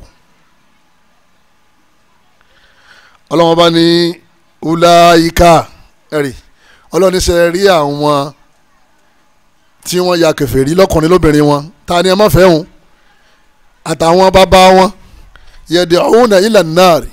ọlọ́run bá ní ulaika ẹ̀rì ọlọ́run ní sẹ́ rí àwọn tí wọ́n ya kèfèrí lọ́kùnrin lóbìnrin wọn ta ni ẹ má fẹ́ wọn àtàwọn bàbá wọn yad'una ila an-nar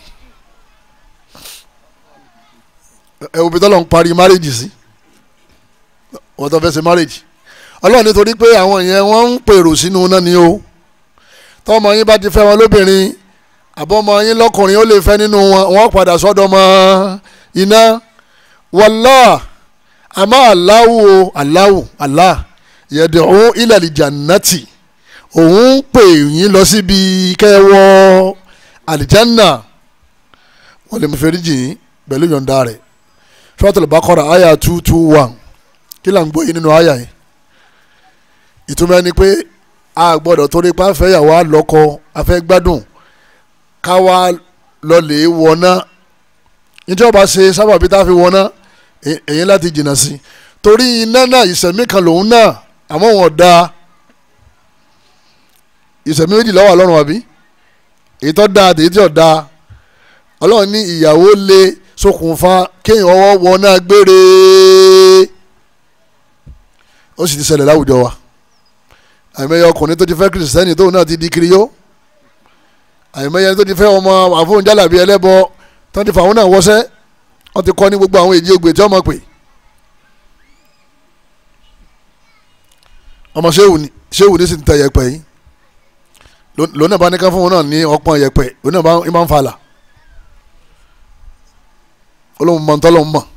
ẹ òbí tọ́lọ̀ ń parí márèjì sí wọ́n tó fẹ́ ṣe márèjì ọlọ́run nítorí pé àwọn yẹn wọ́n ń pèrò sínú náà ni o tọ́mọ yín bá ti fẹ́ wọn lóbìnrin àbọ̀mọ yín lọ́kùnrin ó lè fẹ́ nínú wọn wọ́n padà sọ́dọ̀ mọ́ iná wallah àmọ́ Allahu o Allahu Allah yad'u ila al-jannati òun ń pè yín lọ síbi kẹwọ́ àlìjánà wọ́n lè mú fẹ́ríjì yín pẹ̀lú yọ̀ǹda rẹ̀ Suratul Baqara àyà two two one kí là ń gbọ́ yín nínú àyà yìí ìtumọ̀ ẹni pé a gbọ́dọ̀ torí pa fẹ́yàwó àlọ́kọ afẹ́ gbádùn káwa lọlẹ̀ wọná níjẹ́ ọba ṣe sábàbí tá a fi wọná èyí láti jìnnà sí torí iná náà ìsẹ̀mí kan lòun náà àmọ́ wọn da ìsẹ̀mí méjì ló wà lọ́rùn àbí èyí tó da àti èyí tí ò da ọlọ́run ní ìyàwó lè ṣokùnfà kéèyàn ọwọ́ wọná gbére ó sì ti ṣẹlẹ̀ láwùjọ wa àìmọye ọkùnrin tó ti fẹ́ kìrìsìtẹ́nì tóun náà ti di kiri yó àìmọye tó ti fẹ́ ọmọ àfọ̀njálàbí ẹlẹ́bọ tó ti fà wọn náà wọṣẹ́ wọ́n ti kọ́ ní gbogbo àwọn èjì ògbè tí wọ́n mọ̀ pé ọmọ ṣéwù ni ṣéwù ni sì ń tẹ yẹpẹ yìí lónà bá ní ká fún wọn náà ní ọpọ́n yẹpẹ lónà bá ń falà olóhùn mọ̀ ntọ́lọ́hùn mọ̀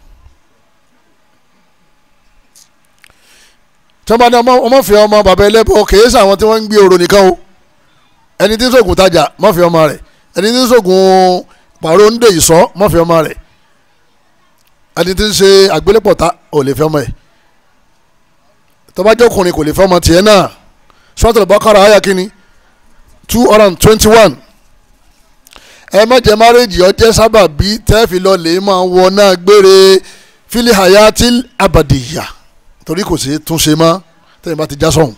tí wọ́n bá ní ọmọ fẹ́ ọmọ bàbá ẹlẹ́bọ kèé sàwọn tí wọ́n ń gbé orò nìkan o ẹni tí ń sògùn tajà má fi ọmọ rẹ̀ ẹni tí ń sògùn pàrọ̀ ń dè ìsọ́ má fi ọmọ rẹ̀ ẹni tí ń ṣe àgbélépọ̀tà ò lè fi ọmọ ẹ̀ tọ́bajọ́ ọkùnrin kò lè fi ọmọ tiẹ̀ náà Suratul Baqara àyà kínní two hundred and twenty one ẹ má jẹ́ márèjì ọjẹ́ sábà bí tẹ́ẹ̀fì lọ lè máa wọ náà gbére fili hayatil abadiya torí kò sí túnṣe mọ́ tẹ́yìn bá ti já sọ̀hún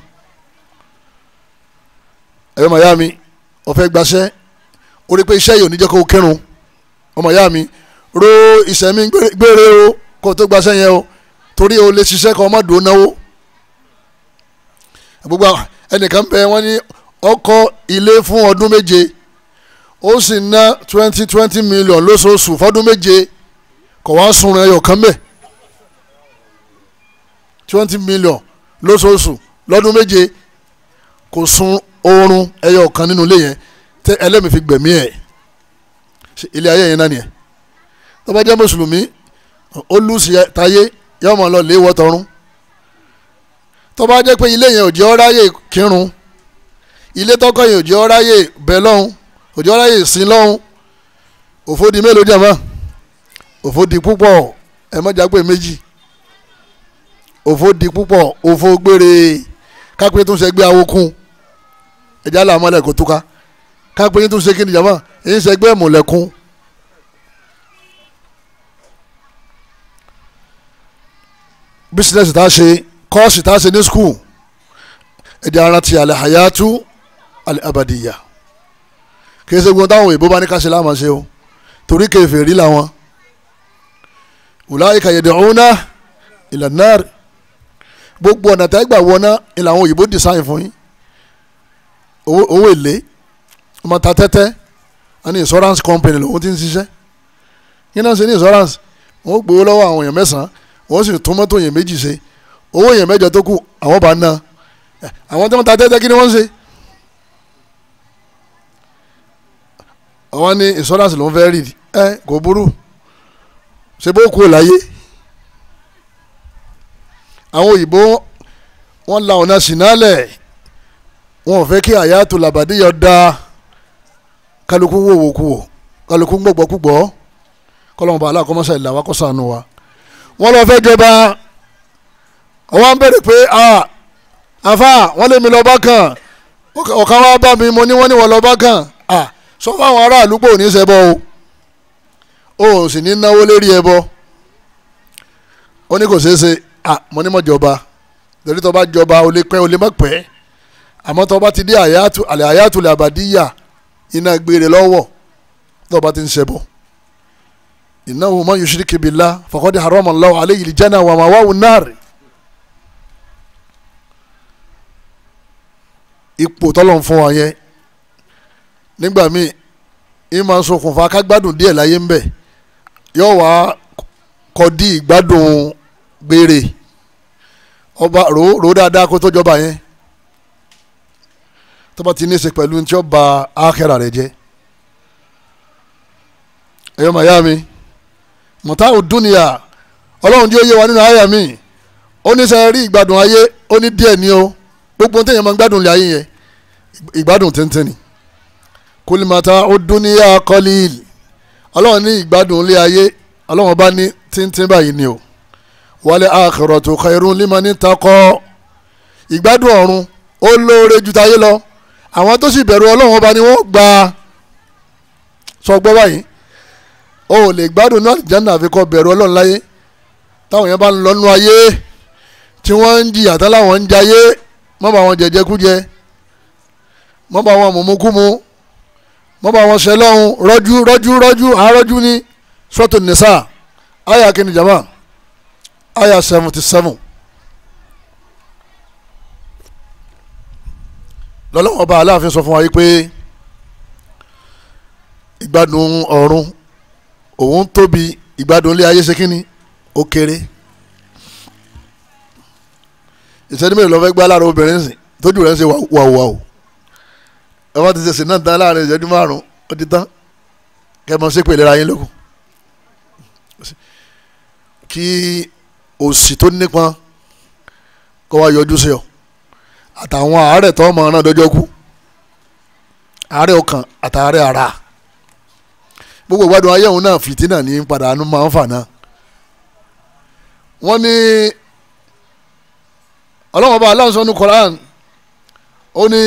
ẹ̀yọ́ ọmọ ìyá mi ó fẹ́ gbaṣẹ́ ó rí pé iṣẹ́ yìí ò ní jẹ́ kó o kírun ọmọ ìyá mi ro ìṣẹ̀mí gbére o kó o tó gbaṣẹ́ yẹn o torí o lè ṣiṣẹ́ kan ọmọ dùn náwó gbogbo ẹnìkan bẹ wọ́n ní ọkọ̀ ilé fún ọdún méje ó sì ná twenty twenty million lóṣooṣù fọdún méje kò wá sunrun ẹyọ kan bẹ́ẹ̀ twenty million lóṣooṣù lọ́dún méje kò sun oorun ẹyọ kan nínú ilé yẹn tẹ ẹlẹ́mìí fi gbẹ̀mí ẹ̀ ilé ayé yẹn náà nìyẹn tó bá jẹ́ mùsùlùmí ó lùsì táyé yóò máa lọ lé wọ́tọ̀run tó bá jẹ́ pé ilé yẹn ò jẹ́ ọ́ráyè kírun ilé tọ́kọ yẹn ò jẹ́ ọ́ráyè bẹ̀ lọ́hùn ò jẹ́ ọ́ráyè sin lọ́hùn òfò di mélòó jàmá òfò di púpọ̀ ẹ mọ́jà pé méjì òfò di púpọ̀ òfò gbére kápẹ́ tó ń ṣẹgbẹ́ awokun ẹ̀já là mọ́lẹ̀ kó túká kápẹ́ yín tó ń ṣe kíni jàmá èyí ń ṣẹgbẹ́ mọ̀lẹ́kún. bísíǹnẹ́sì tá a ṣe kọ́ọ̀sì tá a ṣe ní skul ẹ̀jẹ̀ ara ti àlẹ́ hayatu àlẹ́ abadiya kì í ṣe gbọ́n táwọn òyìnbó bá ní ká ṣe láàmú ṣe o torí kèfèrí làwọn ulaika yad'una ila nar gbogbo ọ̀nà tẹ́ gbà wọná ni làwọn òyìnbó design fún yín owó èlé ọmọ ta tẹ́tẹ́ wọn ní insurance company lòun ti ń ṣiṣẹ́ yín náà ṣe ní insurance wọn ó gbowó lọ́wọ́ àwọn èèyàn mẹ́sàn-án wọ́n sì tún mọ́tò yẹn méjì ṣe owó yẹn mẹ́jọ tó kù àwọn bá ná àwọn tí wọ́n ta tẹ́tẹ́ kí ni wọ́n ń ṣe. àwọn ní insurance ló ń fẹ́ rí ẹ kò burú ṣe bó kú láyé àwọn òyìnbó wọ́n la ọ̀nà sínálẹ̀ wọn ò fẹ́ kí àyàtò làbàdíyọ da kálukú wòwò kú wò kálukú gbọ̀gbọ̀ kúgbọ̀ kọ́lọ́mọba aláàkọ́mọ́sá ìlà wa kọ́ sànù wa wọ́n lọ fẹ́ jọba àwọn ń bẹ̀rẹ̀ pé àfa wọ́n lé mi lọ bá kàn ọ̀kan wá bá mi mo ní wọ́n ní wọ́n lọ bá kàn sọ fáwọn aráàlú pé ò ní ṣẹbọ o ò sì ní náwó lérí ẹbọ ó ní kò ṣeé ṣe mo ní mọ̀ jọba torí tó bá jọba o lè pẹ́ o lè má pẹ́ àmọ́ tó bá ti dé àyàtú àlẹ́ àyàtú lè àbàdíyà iná gbére lọ́wọ́ tó bá ti ń ṣẹbọ innahu man yushrik billah faqad harrama Allahu alayhi al-janna wa ma'wahu an-nar ipò tọ́lọ̀ ń fún wa yẹn nígbà míì ì máa ń ṣokùnfà kágbádùn díẹ̀ láyé ń bẹ̀ yóò wá kọ́dí ìgbádùn gbére ọba rò rò dáadáa kó tó jọba yẹn tó bá ti ní í ṣe pẹ̀lú tí ó ba ákẹ́rà rẹ̀ jẹ́ ẹ̀yọ́ màyá mi mọ̀tá òdúnìyà ọlọ́run tí ó yé wa nínú àyà mi ó ní sẹ́ rí ìgbádùn ayé ó ní díẹ̀ ní o gbogbo téèyàn máa ń gbádùn lé ayé yẹn ìgbádùn tẹ́ntẹ́n ni kùlìmọ̀tá òdúnìyà kọ́líl ọlọ́run ní ìgbádùn lé ayé ọlọ́run bá ní tíntín báyìí ni o wálé akhiratu khairun liman ittaqa ìgbádùn ọ̀run ó lóore ju táyé lọ àwọn tó sì bẹ̀rù ọlọ́run ọba ni wọ́n gba sọ gbọ́ báyìí o ò lè gbádùn náà jẹ́nà àfikọ́ bẹ̀rù ọlọ́run láyé táwọn yẹn bá ń lọ́nu ayé tí wọ́n ń jìyà tá láwọn ń jayé mọ́ bá wọn jẹjẹkújẹ mọ́ bá wọn mùmúkúmu mọ́ bá wọn ṣẹlọ́hún rọ́jú rọ́jú rọ́jú àárọ́jú ní sọ́tò nìsà àyà kìíní jama àyà seventy seven lọ́lọ́wọ́n ọba aláàfin sọ fún wa yìí pé ìgbádùn ọ̀run òun tóbi ìgbádùn ilé ayé ṣe kínní ó kéré ìṣẹ́ni mélòó lọ fẹ́ gbá lára obìnrin sìn tójú rẹ̀ ń ṣe wàwùwàwù ẹ wọ́n ti ṣe sìn náà tán láàrin ìṣẹ́jú márùn-ún ó ti tán kẹ́ ẹ mọ̀ sí pèlè ra yín lókun kí òsì tó nípọn kó wá yọjú sí ọ àtàwọn àárẹ̀ tó mọ̀ ọ́nà dọ́jọ́ kú àárẹ̀ ọkàn àtàárẹ̀ ara gbogbo ìgbádùn ayé òun náà fìtínà ní padà àánú máa ń fà náà wọ́n ní ọlọ́wọ́n bá aláǹsọ ní Quran ó ní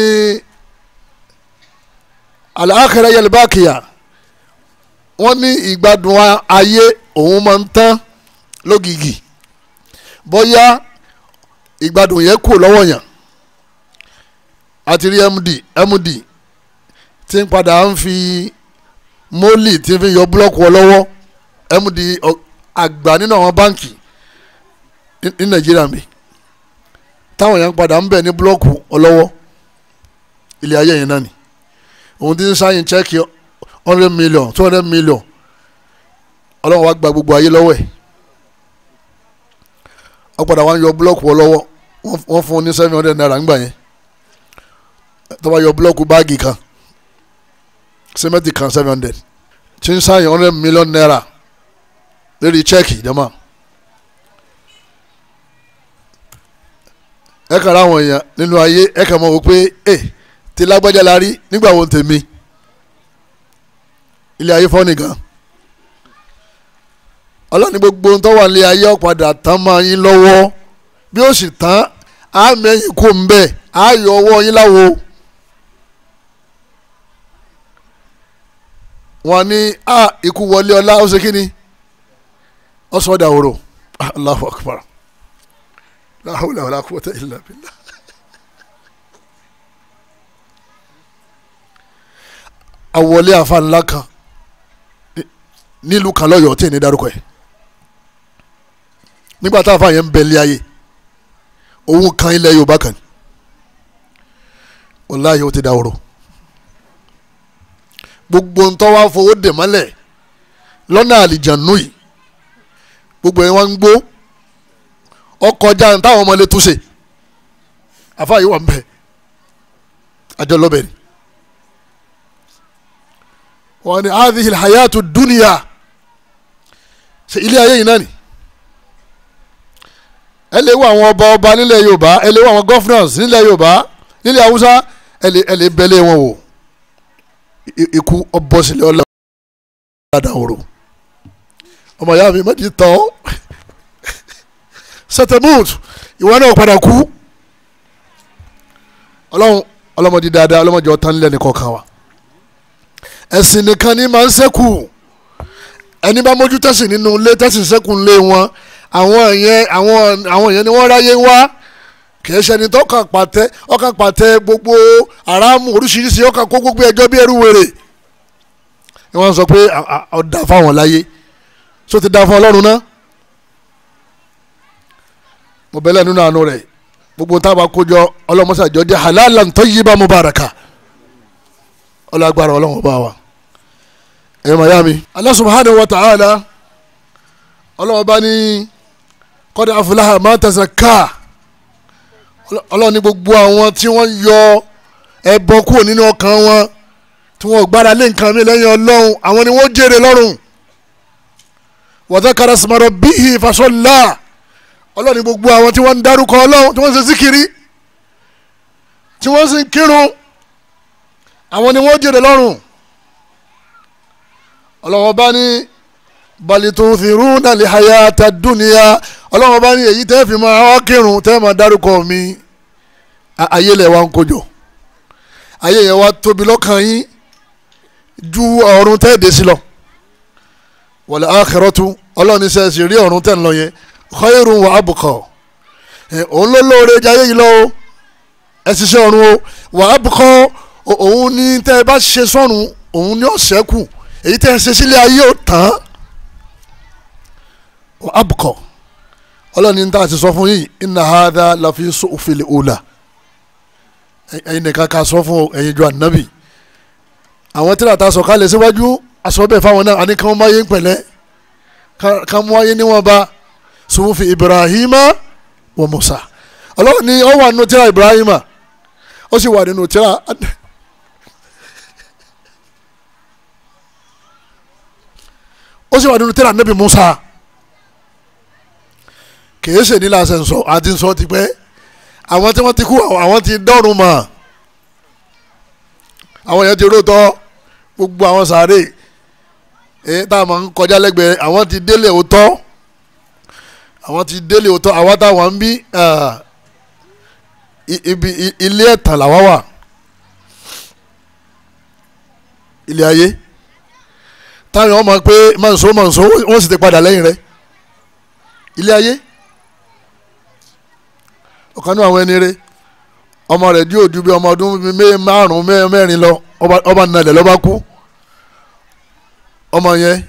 al-akhirah yal baqiya wọ́n ní ìgbádùn ayé òun máa ń tán lógìgì bóyá ìgbádùn yẹn kù lọ́wọ́ yàn àti rí md md tí ń padà ń fi mólì tí ń fi yọ búlọ́ọ̀kù ọ lọ́wọ́ md àgbà nínú àwọn báǹkì ní nàìjíríà mi táwọn yẹn ń padà ń bẹ̀ ní búlọ́ọ̀kù ọlọ́wọ́ ilé ayé yẹn náà ni òun ti ń sáyìn chẹ́ẹ̀kì hundred million two hundred million ọlọ́wọ́ wa gba gbogbo ayé lọ́wọ́ ẹ̀ wọ́n padà wá ń yọ búlọ́ọ̀kù ọlọ́wọ́ wọ́n fún un ní seven hundred naira ńgbà yẹn tó bá yọ búlọ́ọ̀kù báàgì kan sẹ́mẹ́ntì kan seven hundred tí ń sáyìn hundred million naira lórí chẹ́ẹ̀kì jama. ẹ kàn ra àwọn èèyàn nínú ayé ẹ kàn mọ̀ wò pé ẹ ti lágbájá la rí nígbà wo tèmi ilé ayé fọ́ nìkan ọlọ́ni gbogbo ń tọ́wọ́ ilé ayé ọ̀padà tán máa yín lọ́wọ́ bí ó sì tán á mẹ́yìn kó ń bẹ̀ á yọ ọwọ́ yín láwo wọn ní a ikú wọlé ọlá ó ṣe kí ni ó sọ dàwòrò Allahu Akbar la hawla wala quwwata illa billah. àwọlé àfa ńlá kan nílùú kan lọ́yọ̀ọ́ tí ì ní dárúkọ ẹ̀ nígbà tá a fa yẹn ń bẹ ilé ayé òun kan ilẹ̀ Yorùbá kan wàláyé ó ti dáwòrò gbogbo ntọ́ wa fowó dè mọ́lẹ̀ lọ́nà àlìjànú yìí gbogbo yẹn wá ń gbó ọkọjá ní táwọn ọmọ ilé túnṣe àfa yìí wà ń bẹ àjọ lọ́bẹ̀ ni wọ́n ní hadhihi alhayatu dunya ṣe ilé ayé yìí náà ni ẹ lè wo àwọn ọba ọba nílẹ̀ Yorùbá ẹ lè wo àwọn governors nílẹ̀ Yorùbá nílẹ̀ Haúsá ẹ lè ẹ lè bẹ́lẹ̀ wọn wò ikú ọbọ̀sílẹ̀ ọ̀làdà òrò ọmọ ìyá mi méjì tán sẹtẹmúùtù ìwọ náà padà kú ọlọ́run ọlọ́mọdé dáadáa ọlọ́mọdé ọ̀tá nílẹ̀ nìkan kan wa ẹ̀sìn nìkan ni máa ń ṣẹ́kù ẹni bá mójú tẹ̀sìn nínú ilé tẹ̀sìn ṣẹ́kù ńlé wọn àwọn yẹn àwọn àwọn yẹn ni wọ́n ráyé wá kìí ṣe ẹni tó kàn pàtẹ ọkàn pàtẹ gbogbo aráàmù oríṣiríṣi ọkàn kó gbogbo ẹjọ́ bí ẹrú wèrè ni wọ́n sọ pé ọ̀dà fáwọn láyé só ti dá fún ọlọ́run náà mo bẹ̀lẹ̀ nínú àánú rẹ̀ gbogbo táwa kójọ ọlọ́mọṣàjọ jẹ́ halalan tayyiban mubaraka ọlọ́gbàrá ọlọ́run bá wa ẹ̀ mayami Allah subhanahu wa ta'ala ọlọ́run bá ní qad aflaha man tazakka ọlọ́run ní gbogbo àwọn tí wọ́n yọ ẹbọ kúrò nínú ọkàn wọn tí wọ́n gbára lé nǹkan mi lẹ́yìn ọlọ́run àwọn ni wọ́n jèrè lọ́rùn wa dhakara isma rabbihi fasalla ọlọ́run ní gbogbo àwọn tí wọ́n ń dárúkọ ọlọ́run tí wọ́n ń ṣe síkiri tí wọ́n sì ń kírun àwọn ni wọ́n jèrè lọ́rùn ọlọ́run bá ní balituthiruna lihayata dunya ọlọ́run bá ní èyí tẹ́ fi máa wá kírun tẹ́ máa dárúkọ mi ayé lẹ̀ wá ń kojọ ayé yẹn wá tóbi lọ́kàn yín ju ọ̀run tẹ́ẹ̀dẹ̀ sí lọ wal akhiratu ọlọ́run ní sẹ́ẹ̀sì rí ọ̀run tẹ̀ ń lọ yẹn khairun wa abqa òun ló lóore jayé yìí lọ o ẹ ṣiṣẹ́ ọ̀run o wa abqa òun ní tẹ́ ẹ bá ṣe sọ́run òun ní ọ̀sẹ́kù èyí tẹ́ ẹ ṣe sílé ayé ò tán wa abqa ọlọ́run ní ta ti sọ fún yìí inna hadha lafi suhufil ula ẹ̀yin nìkan ká sọ fún ẹ̀yin ju ànábì àwọn tí làtà sọ kálẹ̀ síwájú aṣọ bẹ́ẹ̀ fáwọn náà àní kàn máa yé pẹ̀lẹ́ kàn mú ayé níwọ̀n bá suhufi ibrahima wa musa ọlọ́run ní ó wà nínú tíra ibrahima ó sì wà nínú tíra ó sì wà nínú tíra nabi musa kìí ṣe ní lásán sọ àti sọ ti pẹ́ àwọn tí wọ́n ti kú àwọn ti dọ́rùn mọ́ àwọn yẹn ti rótọ́ gbogbo àwọn sàárè èyí tá a máa ń kọjá lẹ́gbẹ̀ẹ́ àwọn ti délé òótọ́ àwọn ti délé òótọ́ àwọn táwọn ń bí ibi ilé ẹ̀tàn làwọn wà ilé ayé táwọn ọmọ pé mọ̀nsó mọ̀nsó wọ́n sì ti padà lẹ́yìn rẹ̀ ilé ayé ọ̀kan ní àwọn ẹni rẹ̀ ọmọ rẹ̀ dí òdu bí ọmọ ọdún márùn-ún mẹ́rin lọ ọba nàlẹ̀ lọ́ba kú ọmọ yẹn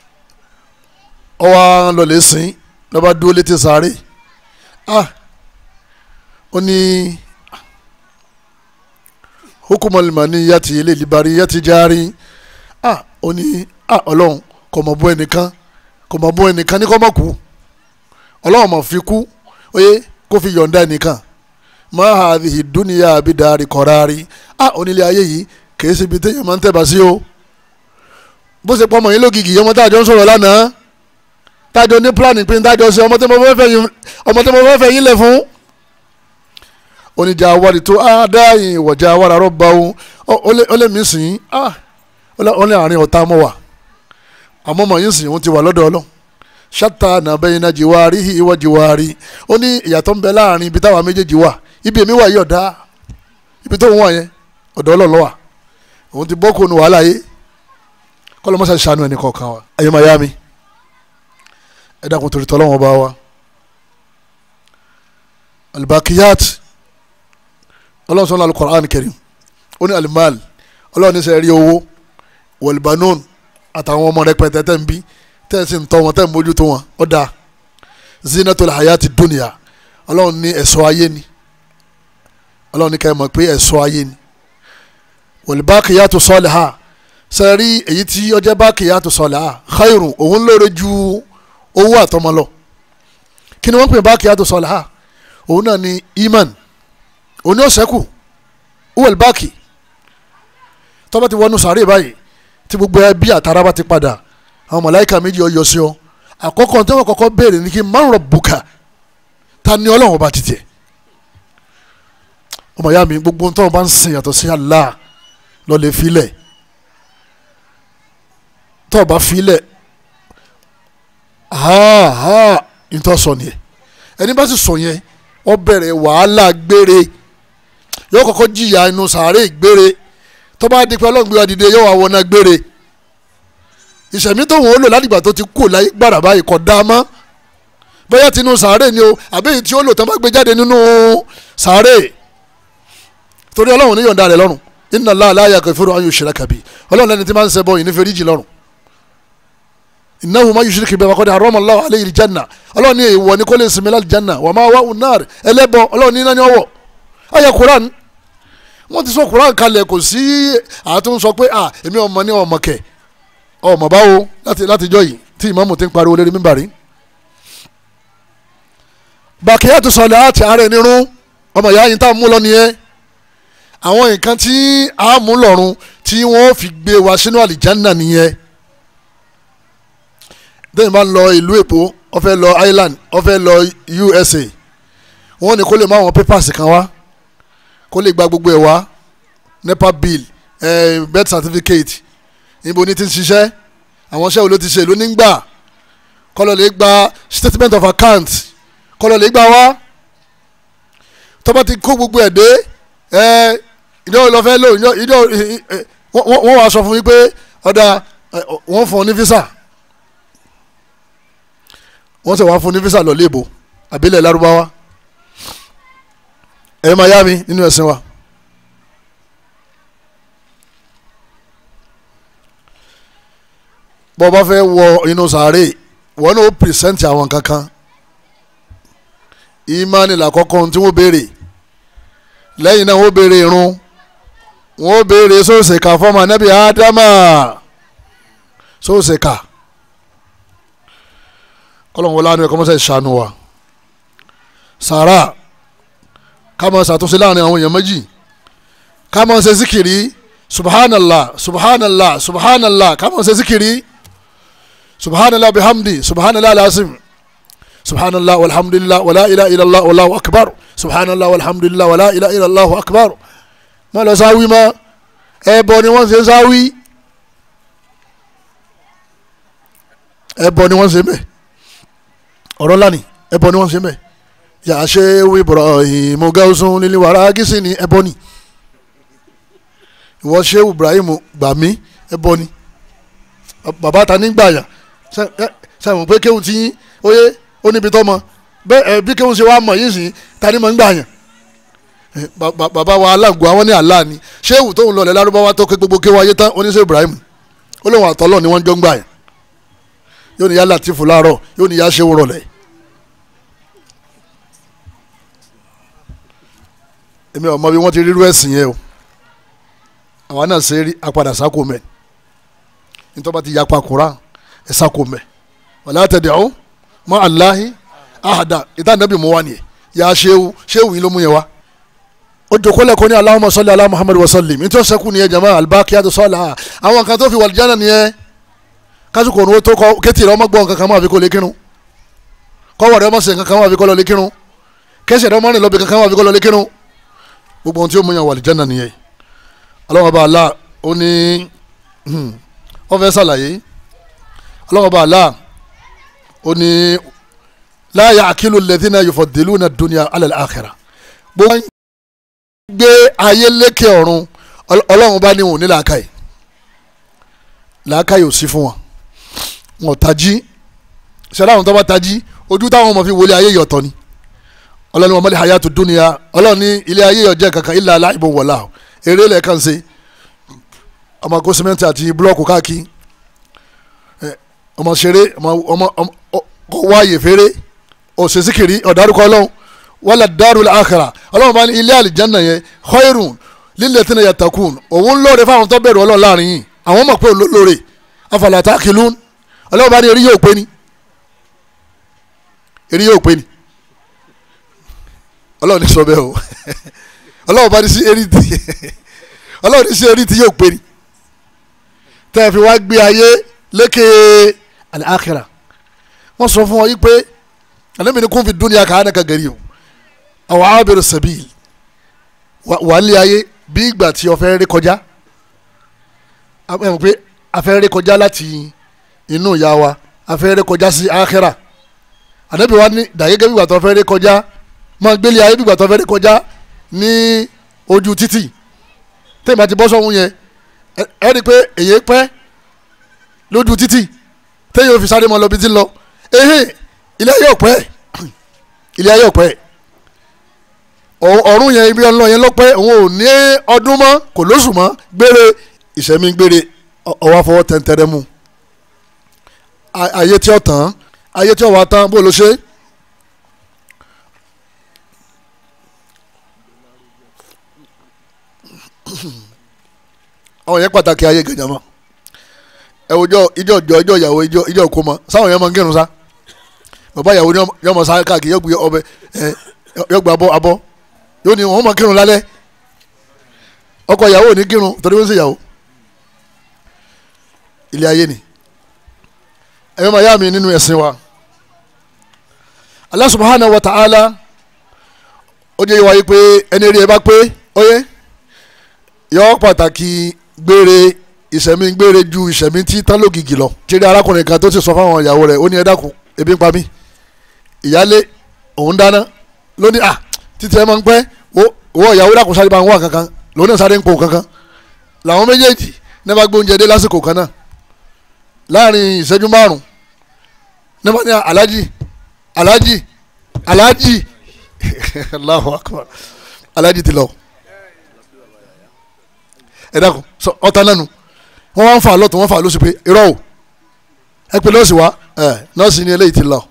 ọwọ́ lọlẹ̀ sìn lọ́ba dúró létí sáré ah ó ní hukumalimani yàtì ilé ìlíbarí yàtì járí ah ó ní ah ọlọ́run kò mọ̀ bọ́ ẹnìkan kò mọ̀ bọ́ ẹnìkan ní kò mọ̀ kú ọlọ́run mọ̀ fi kú oyè kó fi yọ̀ǹda ẹnìkan ma hadhihi dunya bidari qarari ah onílé ayé yìí kìí ṣe ibi téèyàn máa ń tẹ̀bà sí o bó ṣe pọ́ ọmọ yín lógìgì ọmọ táàjọ ń sọ̀rọ̀ lánàá táàjọ ní plan pé táàjọ ṣe ọmọ tí mo fẹ́ fẹ́ yín lẹ̀ fún oníjà awárí tó á dáhìn ìwọ̀jà awára rọ́bà òun ó lè mí sìn ah ó lè àárín ọ̀tá mọ́ wà àmọ́ ọmọ yín sìn òun ti wà lọ́dọ̀ ọlọ́run ṣáta nàbẹ́yìn náà jìwárí ìwọ jìwárí ó ní ìyàtọ̀ ń bẹ láàrin ibi táwa méjèèjì wà ibi èmi wà yí ọ̀dá ibi tó ń wà yẹn ọ̀dọ̀ ọlọ́ọ̀lọ́ wà òun ti bọ́kù ní wàhálà yé kọ́lọ́mọ́sá ṣàánú ẹni kọ̀ọ̀kan wa ẹ̀yọ́ máa yá mi ẹ dákun torí tọ́lọ́wọ́n bá wa albakiyat ọlọ́run sọ́nà alukoran karim ó ní alimal ọlọ́run ní sẹ́ rí owó wọlbanon àtàwọn ọmọ rẹpẹtẹ tẹ́ ń bí tẹ́ ń sì ń tọ́ wọn tẹ́ ń mójútó wọn ó dáa zinatul hayati dunya ọlọ́run ní ẹ̀ṣọ́ ayé ni ọlọ́run ní ká ẹ mọ̀ pé ẹ̀ṣọ́ ayé ni wọlbakiyatu saliha sẹ́rí èyí tí ọjọ́ bakiyatu saliha khairun òun lóore ju owó àtọmọ lọ kí ni wọ́n pè bakiyatu saliha òun náà ni iman òun ní ọ̀sẹ́kù uwel baki tọ́ba ti wọnú sàárè báyìí tí gbogbo ẹbí àtàrà bá ti padà àwọn mọ̀láìka méjì ọyọ sí ọ àkọ́kọ́ tí wọ́n kọ́kọ́ béèrè ní kí man rabbuka ta ni ọlọ́run ọba títẹ̀ ọmọ ìyá mi gbogbo tó bá ń sìn yàtọ̀ sí Allah lọ lè filẹ̀ tó o bá filẹ̀ ha ha ìtọ́ sọ nìyẹn ẹni bá sì sọ yẹn ó bẹ̀rẹ̀ wàhálà gbére yóò kọ́kọ́ jìyà inú sàárè gbére tó bá di pé ọlọ́run gbé wa dìde yóò wá wọná gbére ìṣẹ̀mí tó wọ́n ó lò látìgbà tó ti kú láyé gbàrà báyìí kò dáa mọ́ bóyá tinú sàárè ni o àbí èyí tí ó lò tán bá gbé jáde nínú sàárè torí ọlọ́run níyọ̀ǹda rẹ̀ lọ́rùn inna Allaha la yaghfiru an yushraka bihi ọlọ́run lẹ́ni tí máa ń ṣẹbọ yìí ní fẹ́ríjì lọ́rùn innahu man yushrik bihi faqad harrama Allahu alayhi al-janna ọlọ́run ní èèwọ̀ ní kó lè sinmi láti janna wa ma'wahu an-nar ẹlẹ́bọ ọlọ́run ní iná ní ọwọ́ ayé Quran wọ́n ti sọ Quran kalẹ̀ kò sí àtún sọ pé ah èmi ọmọ ní ọmọ kẹ ọmọ báwo láti láti jọ yìí tí ìmáàmù ti ń pariwo lérí mímbàrí. bàkìyàtú sọlẹ̀ àti ààrẹ nírún ọmọ ìyá yìí tá a mú lọ nìyẹn àwọn nǹkan tí a mú lọ́rùn tí wọ́n fi gbé wa sínú àlìjánná nìyẹn dẹ́yìn bá ń lọ ìlú èpò ó fẹ́ lọ Ireland ó fẹ́ lọ USA wọ́n ní kó lè má àwọn papers kan wá kó lè gba gbogbo ẹ̀ wá nepa bill eh, birth certificate níbo ní ti ń ṣiṣẹ́ àwọn iṣẹ́ wo ló ti ṣe ló ní gbà kọ́lọ̀ lè gba statement of account kọ́lọ̀ lè gbà wá tọ́ba ti kó gbogbo ẹ̀ dé ìjọ lọ fẹ́ lò ìjọ wọ́n wá sọ fún mi pé ọ̀dà wọ́n fún ọ ní físà wọ́n sì wá fún ní físà lọ léèbó àbílẹ̀ lárúbáwá ẹ̀yọ́ máa yá mi nínú ẹ̀sìn wa. bọ́ bá fẹ́ wọ inú sàárè wọ́n náà ó pìrìsẹ́ǹtì àwọn kankan ìmánì làkọ́kọ́ tí wọ́n béèrè lẹ́yìn náà wọ́n béèrè irun wọ́n béèrè sóòsèkà fọ́mọ anábì ádámà sóòsèkà kọ́lọ́n wọlé àánú ẹ̀kọ́ mọ́sẹ̀ ṣàánú wa sàrà ká máa ṣàtúnṣe láàrin àwọn èèyàn méjì ká máa ṣe síkìrì subhanallah subhanallah subhanallah ká máa ṣe síkìrì subhanallah bihamdi subhanallah alasim subhanallah walhamdulillah wala ilaha illallah wallahu akbar subhanallah walhamdulillah wala ilaha illallah akbar má lọ sáwí mọ́ ẹbọ ni wọ́n ṣe sáwí ẹbọ ni wọ́n ṣe mẹ́ ọ̀rọ̀ lánìí ẹbọ ni wọ́n ṣe mẹ́ yà á ṣe wí Ibrahim gausun lílí wàrà gísì ni ẹbọ ni ìwọ ṣe Ibrahim gbà mí ẹbọ ni bàbá ta ní gbàyà sẹ́wọ̀n pé kéwù tí ó yé ó níbi tọ́ mọ bẹ́ẹ̀ bí kéwù ṣe wá mọ̀ yìí sìn ta ni mọ̀ ń gbàyà bàbá wa aláǹgó àwọn ní àlá ni ṣéwù tóun lọlẹ̀ lárúbáwá tó ké gbogbo kéwù ayé tán oníṣẹ́ Ibrahim ó lóun àtọ́lọ́ ni wọ́n jọ ń gbà yẹn yóò ní yá Latifu láàárọ̀ yóò ní yá ṣéwù rọlẹ̀ èmi ò mọ bí wọ́n ti rírú ẹ̀sìn yẹn o àwa náà ṣe rí apàdà sáko mẹ́ nítorí bá ti yapa kura ẹ̀ sáko mẹ́ wàlá tad'u ma Allahi ahada ìtàn nàbì mú wa nìyẹn yà á ṣéwù ṣéwù yìí ló mú yẹn wá o jòkólẹ̀ kò ní Allahumma salli ala Muhammad wa sallim ní tí wọ́n sẹ́kù nìyẹn jama albaqiyatu salihah àwọn kan tó fi wàlìjánà nìyẹn kásìkò òun tó kọ kétì rẹ ọmọ gbọ́n kankan máa fi kó lè kírun kọ́wọ́ rẹ ọmọ sẹ̀ kankan máa fi kó lọ lè kírun kẹsẹ̀ rẹ ọmọ rìn lọ́bì kankan máa fi kó lọ lè kírun gbogbo ohun tí ó mú yàn wàlìjánà nìyẹn Ọlọ́hun Ọba Allah ó ní wọ́n fẹ́ sàlàyé Ọlọ́hun Ọba Allah ó ní la ya'qilu alladhina yufaddiluna ad-dunya ala al-akhirah gbogbo gbé ayé lékè ọ̀run ọlọ́run bá ní wọn ní làákàyè làákàyè ò sí fún wọn wọn ò tají ṣẹlẹ àwọn tó bá tají ojú táwọn ọmọ fi wọlé ayé yọ̀tọ̀ ni ọlọ́run wọn mọ́lẹ̀ hayatu dunya ọlọ́run ní ilé ayé yọ̀jẹ̀ kankan illa la'ibun wa lahu eré lẹ́ẹ̀kan ṣe ọmọ kó sìmẹ́ntì àti búlọ́ọ̀kù káàkiri ọmọ ṣeré ọmọ kọ wáyé fèrè òṣèṣìkiri ọ̀dárúkọ ọlọ́run wala darul akhirah ọlọ́run bá ní ilé àlìjáná yẹn khairun lilladhina yattaqun òun lóore fáwọn tó bẹ̀rù ọlọ́run láàrin yìí àwọn mọ̀ pé òun ló lóore afala taqilun ọlọ́run bá ní eré yóò pé ni eré yóò pé ni ọlọ́run ní sọ bẹ́ẹ̀ o ọlọ́run bá ní sí eré tí ọlọ́run ní sí eré tí yóò pé ni tẹ́ ẹ fi wá gbé ayé lékè al-akhirah wọ́n sọ fún ọ yí pé alẹ́ mi ní kún fi dunya ka'annaka garib àwọn abiru sabil wà nílé ayé bí ìgbà tí o fẹ́ rí kọjá ẹ mọ̀ pé a fẹ́ rí kọjá láti inú ìyá wa a fẹ́ rí kọjá sí akhira ànábì wa ní dàgẹ́gẹ́ bí ìgbà tó fẹ́ rí kọjá máa gbélé ayé bí ìgbà tó fẹ́ rí kọjá ní ojú títì tẹ́yìn bá ti bọ́ sọ́hún yẹn ẹ rí i pé èyí pẹ́ lójú títì tẹ́yìn ò fi sáré mọ́ lọ bí ti lọ ehe ilé ayé ò pẹ́ ilé ayé ò pẹ́ ọ̀run yẹn ibi ọlọ́ yẹn lọ́pẹ́ òun ò ní ọdún mọ́ kò lóṣù mọ́ gbére ìṣẹ́mi gbére ọwọ́ afọwọ́ tẹ̀ntẹ̀rẹ̀ mu ayé tí ó tán ayé tí ó wà tán bó ló ṣe. àwọn yẹn pàtàkì ayé gẹ̀jà mọ́ ẹ wo ìjọ ìjọ ìjọ ìyàwó ìjọ ìjọ òkú mọ sáwọn yẹn máa ń kírun sá bàbá ìyàwó ni yọmọ sáré káàkiri yọgbẹ ọbẹ yọgbẹ abọ abọ yóò ní wọn máa kírun lálẹ́ ọkọ ìyàwó ò ní kírun torí wọn ń ṣèyàwó ilé ayé ni ẹ̀yọ́ máa yá mi nínú ẹ̀sìn wa Allah subhanahu wa ta'ala ó jẹ́ ìwà yìí pé ẹni rí ẹ bá pé óyé yọ pàtàkì gbére ìṣẹ̀mí gbére ju ìṣẹ̀mí tí tán lógìgì lọ. tíri arákùnrin kan tó ti sọ fáwọn ìyàwó rẹ̀ ó ní ẹ dákun ebi ń pa mí ìyálé òun dáná lónìí à títí ẹ máa ń pẹ́ wọ ìyàwó dákun sáré bá ń wà kankan lòun náà sáré ń pò kankan làwọn méjèèjì ní bá gbé oúnjẹ dé lásìkò kan náà láàrin ìṣẹ́jú márùn ní bá ní alájì alájì alájì Allahu akbar alájì ti lọ ẹ dákun sọ ọta nánu wọn wá ń fà lọ́tún wọn fà lóṣù pé irọ́ o ẹ pé nọ́ọ̀sì wa ẹ nọ́ọ̀sì ni eléyìí ti lọ.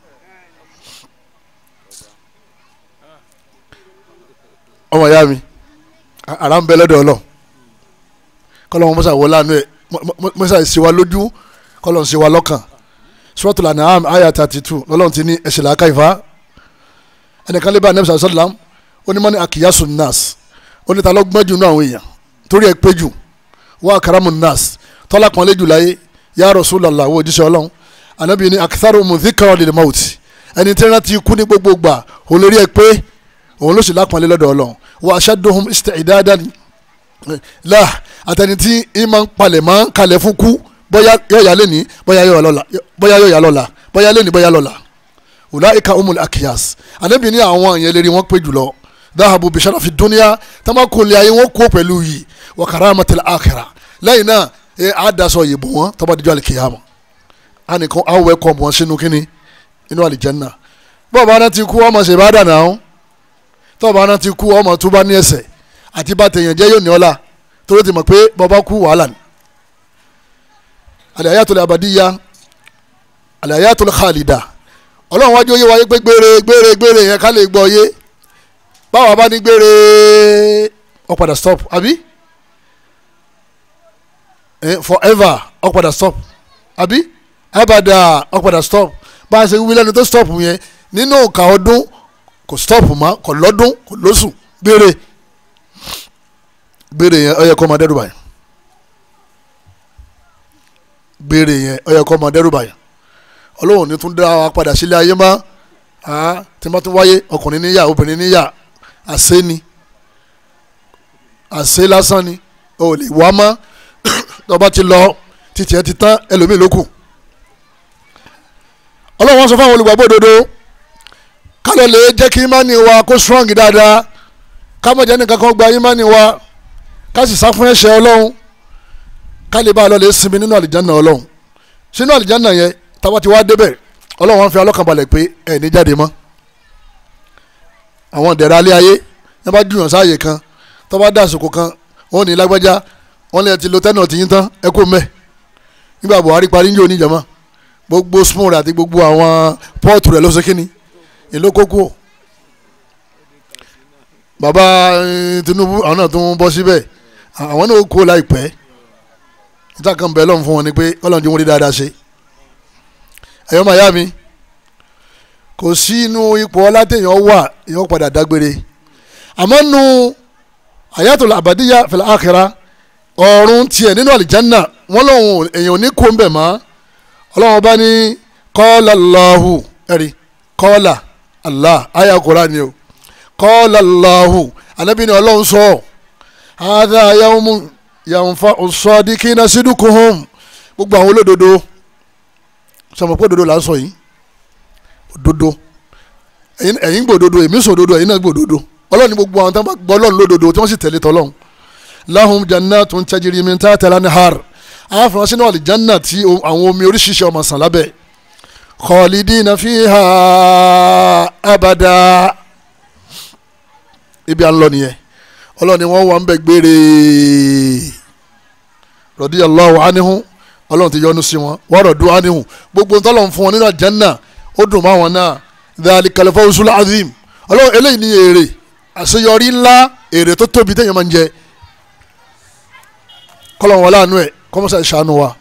ọmọ ìyá mi ara ń bẹ lọ́dọ̀ ọlọ́ kọ́lọ́ wọn mọ́sá wọlé àánú ẹ̀ mọ́sá ṣe wa lójú kọ́lọ́ ń ṣe wa lọ́kàn Suratul An'am àyà thirty two lọ́lọ́run ti ní ẹ̀ṣẹ̀ làákà ìfá ẹnìkan lè bá anabi sàlẹ̀ sàlám ó ní mọ́ni akiyasu nas ó ní ta ló gbọ́n jù nínú àwọn èèyàn torí ẹ̀ pé jù wọ́n akaramu nas tọ́lá kan lé jù láyé ya Rasulullah wo òjíṣẹ́ ọlọ́run anabi ní akitharu mudhikra lil mauti ẹni tí rántí kú ní gbogbo gbà olórí ẹ̀ pé òun ló sì lápọ̀nlé lọ́dọ̀ ọlọ́run wa ashadduhum isti'dadan la àtẹni tí ìmọ̀ ń palẹ̀ mọ́ kalẹ̀ fún kú bóyá yóò yá lẹ́ni bóyá yóò yá lọ́la bóyá yóò yá lọ́la bóyá lẹ́ni bóyá lọ́la ulaika umul akiyas anabi ní àwọn yẹn lérí wọn pé jùlọ dáhàbù bisharafi dúníà tamakùnlé ayé wọn kó pẹ̀lú yìí wa karamatil akhirah lẹ́yìn náà ẹ àdàsọ yìí wọn tọ́ba díjọ́ alikiyama ànìkan awọ ẹ̀kọ́ wọn sínú kínní inú alijanna bọ́ọ̀ bá náà ti kú ọmọ ṣe bá dànù àwọn tọ́ọ̀ bá náà ti kú ọmọ tó bá ní ẹsẹ̀ àti bá tẹ̀yàn jẹ́ yóò ní ọlá torí ti mọ̀ pé bọ́ọ̀ kú wàhálà ni al-hayatul abadiyya al-hayatul khalida ọlọ́run wájú oyé wáyé pé gbére gbére gbére yẹn ká lè gbọ́ yé báwa bá ní gbére ó padà stop àbí eh, forever ó padà stop àbí abada ó padà stop bá a ṣe wí lẹ́nu tó stop yẹn nínú òǹkà ọdún kò stop mọ́ kò lọ́dún kò lóṣù gbére gbére yẹn ó yẹ kó máa dẹ́rù báyìí gbére yẹn ó yẹ kó máa dẹ́rù báyìí ọlọ́run ní tún dá wa padà sílé ayé mọ́ tí wọ́n tún wáyé ọkùnrin níyà obìnrin níyà àṣẹ ni àṣẹ lásán ni o lè wá mọ́ tọ́ba ti lọ títí ẹ ti tán ẹlòmíì ló kù ọlọ́run wọn sọ fún àwọn olùgbàgbọ́ òdodo kálọ̀ lè jẹ́ kí imáni wa kó strong dáadáa kámọ̀jẹ́ nìkan kan gba imáni wa ká sì sá fún ẹ̀ṣẹ̀ ọlọ́run ká lè bá a lọ lè sinmi nínú àlìjáná ọlọ́run sínú àlìjáná yẹn táwa ti wá débẹ̀ ọlọ́run wọn fi ọlọ́kànbalẹ̀ pé ẹ̀ ní jáde mọ́ àwọn ìdẹ̀ra alẹ́ ayé ní bá jùyàn sáàyè kan tó bá dá àsìkò kan wọn ní lágbájá wọn lè ti lo tẹ́nà tìyín tán ẹ kó mẹ́ nígbà Buhari parí ń jò níjàmá gbogbo spoon rẹ̀ àti gbogbo àwọn pọ́ọ̀tù rẹ̀ ló ṣe kíni èló kókó bàbá Tinubu àwọn náà tún bọ́ síbẹ̀ àwọn náà kó láìpẹ́ níta kan bẹ̀ lọ́n fún wọn ni pé ọlọ́run ti wọ́n rí dáadáa ṣe ẹ̀yọ́ màyá mi kò sí inú ipò ọlátẹ̀yàn wà èèyàn padà dágbére àmọ́ nu ayatul abadiya fil akhirah ọ̀run tiẹ̀ nínú àlìjánná wọ́n lọ́hùn èèyàn ní kó ń bẹ̀ mọ́ ọlọ́run bá ní qala Allahu ẹ̀rí qala Allah aya Qur'an ni o qala Allahu anabi ni ọlọ́run sọ hadha yawmun yanfa'u as-sadiqina sidquhum gbogbo àwọn olódodo sọmọ pé òdodo là ń sọ yìí òdodo ẹ̀yin gbòdodo èmi sọ òdodo ẹ̀yin náà gbòdodo ọlọ́run ní gbogbo àwọn tó ń bá gbọ́ ọlọ́run lódodo tí wọ́n sì tẹ̀lé tọ́lọ́run lahum jannatun tajri min tahtiha al-anhar àwọn afọwọ́n sínú àlìjánná tí àwọn omi oríṣiríṣi ọmọ sàn lábẹ́ khalidina fiha abada ibi à ń lọ nìyẹn ọlọ́run ni wọ́n wà ń bẹ gbére radiyallahu anhu ọlọ́run ti yọ́nú sí wọn wọ́n rọ̀ dún ánìhùn gbogbo ntọ́lọ̀ ń fún wọn nínú àjánná ó dùn máa wọn náà dhalikal fawzul azim ọlọ́run eléyìí ní èrè àṣeyọrí ńlá èrè tó tóbi téèyàn máa ń jẹ kọ́lọ̀ wọn láàánú ẹ̀ kọ́mọ́sá ìṣàánú wa.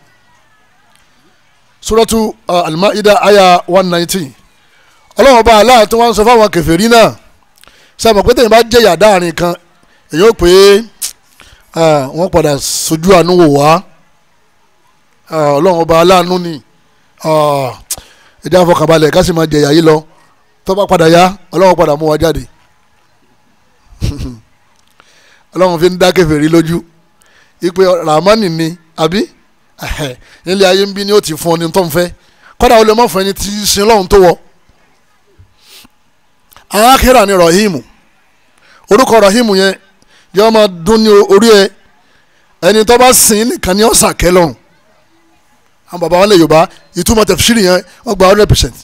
suratu al-Ma'idah aya one nineteen ọlọ́run bá aláà tó wá ń sọ fáwọn kèfèrí náà sábà pé téèyàn bá jẹ̀yà dáàrin kan èyí ó pé wọ́n padà sojú àánú wò wá ọlọ́run ọba aláàánú ni ẹjẹ́ àfọkànbalẹ̀ ká sì máa jẹ̀yà yìí lọ tó bá padà yá ọlọ́run padà mú wa jáde ọlọ́run fi ń dá kèfèrí lójú ipe ramani ni àbí nílé ayé ń bí ni ó ti fún ọ ní tó ń fẹ́ kọ́dà ó lè má fún ẹni tí í sin lọ́run tó wọ. arákẹ́rà ni rahimu orúkọ rahimu yẹn yọ máa dún ní orí ẹ ẹni tó bá sìn nìkan ni ó sàkẹ́ lọ́rùn àwọn bàbá wọn lè yorùbá ìtumọ̀ tẹ̀físírì yẹn wọ́n gba hundred percent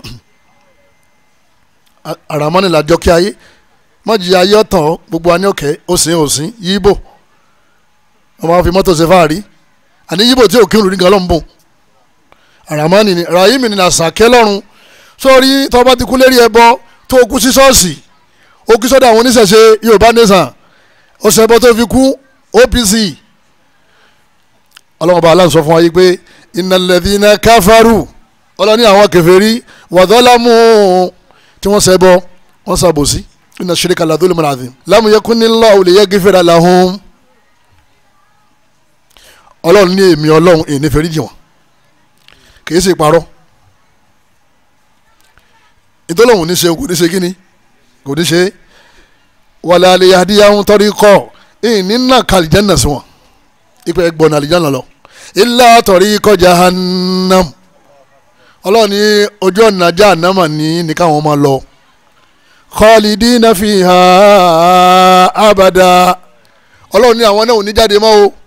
àràmọ́ni làjọ kí ayé mọ̀jì ayé ọ̀tàn gbogbo wa ní òkè òsín òsín yíbò wọ́n máa fi mọ́tò ṣe fáàrí àní yíbò tí òkè òrùn gan ló ń bùn àràmọ́ni ni ràhìmì ni àṣàkẹ́ lọ́rùn sórí tó bá ti kú lérí ẹbọ tó kú sí ṣọ́ọ̀ṣì ó kú sọ́dọ̀ àwọn oníṣẹ̀ṣe yorùbá nation ọ̀sẹ̀ ẹbọ tó fi kú OPC ọlọ́run bá aláǹsọ fún wa yìí pé innal ladhina káfárù ọlọ́ni àwọn kèfèrí wàdọ́lámù tí wọ́n ṣẹbọ wọ́n ṣàbòsí inna shirka la dhulmun adhim lam yakunillahu liyaghfira lahum ọlọ́run ní èmi ọlọ́run èyí fẹ́rí jì wọ́n kìí ṣe parọ́ ìtọ́lọ́hún ní ṣe kò ní ṣe kíni kò ní ṣe wala liyahdiyahum tariqa èyí ní nà kàlìjánà sí wọn ipe ẹgbọ́n àlìjánà lọ illa tariqa jahannam ọlọ́run ní ojú ọ̀nà jahannama ní ní káwọn máa lọ khalidina fiha abada ọlọ́run ní àwọn náà ò ní jáde mọ́ o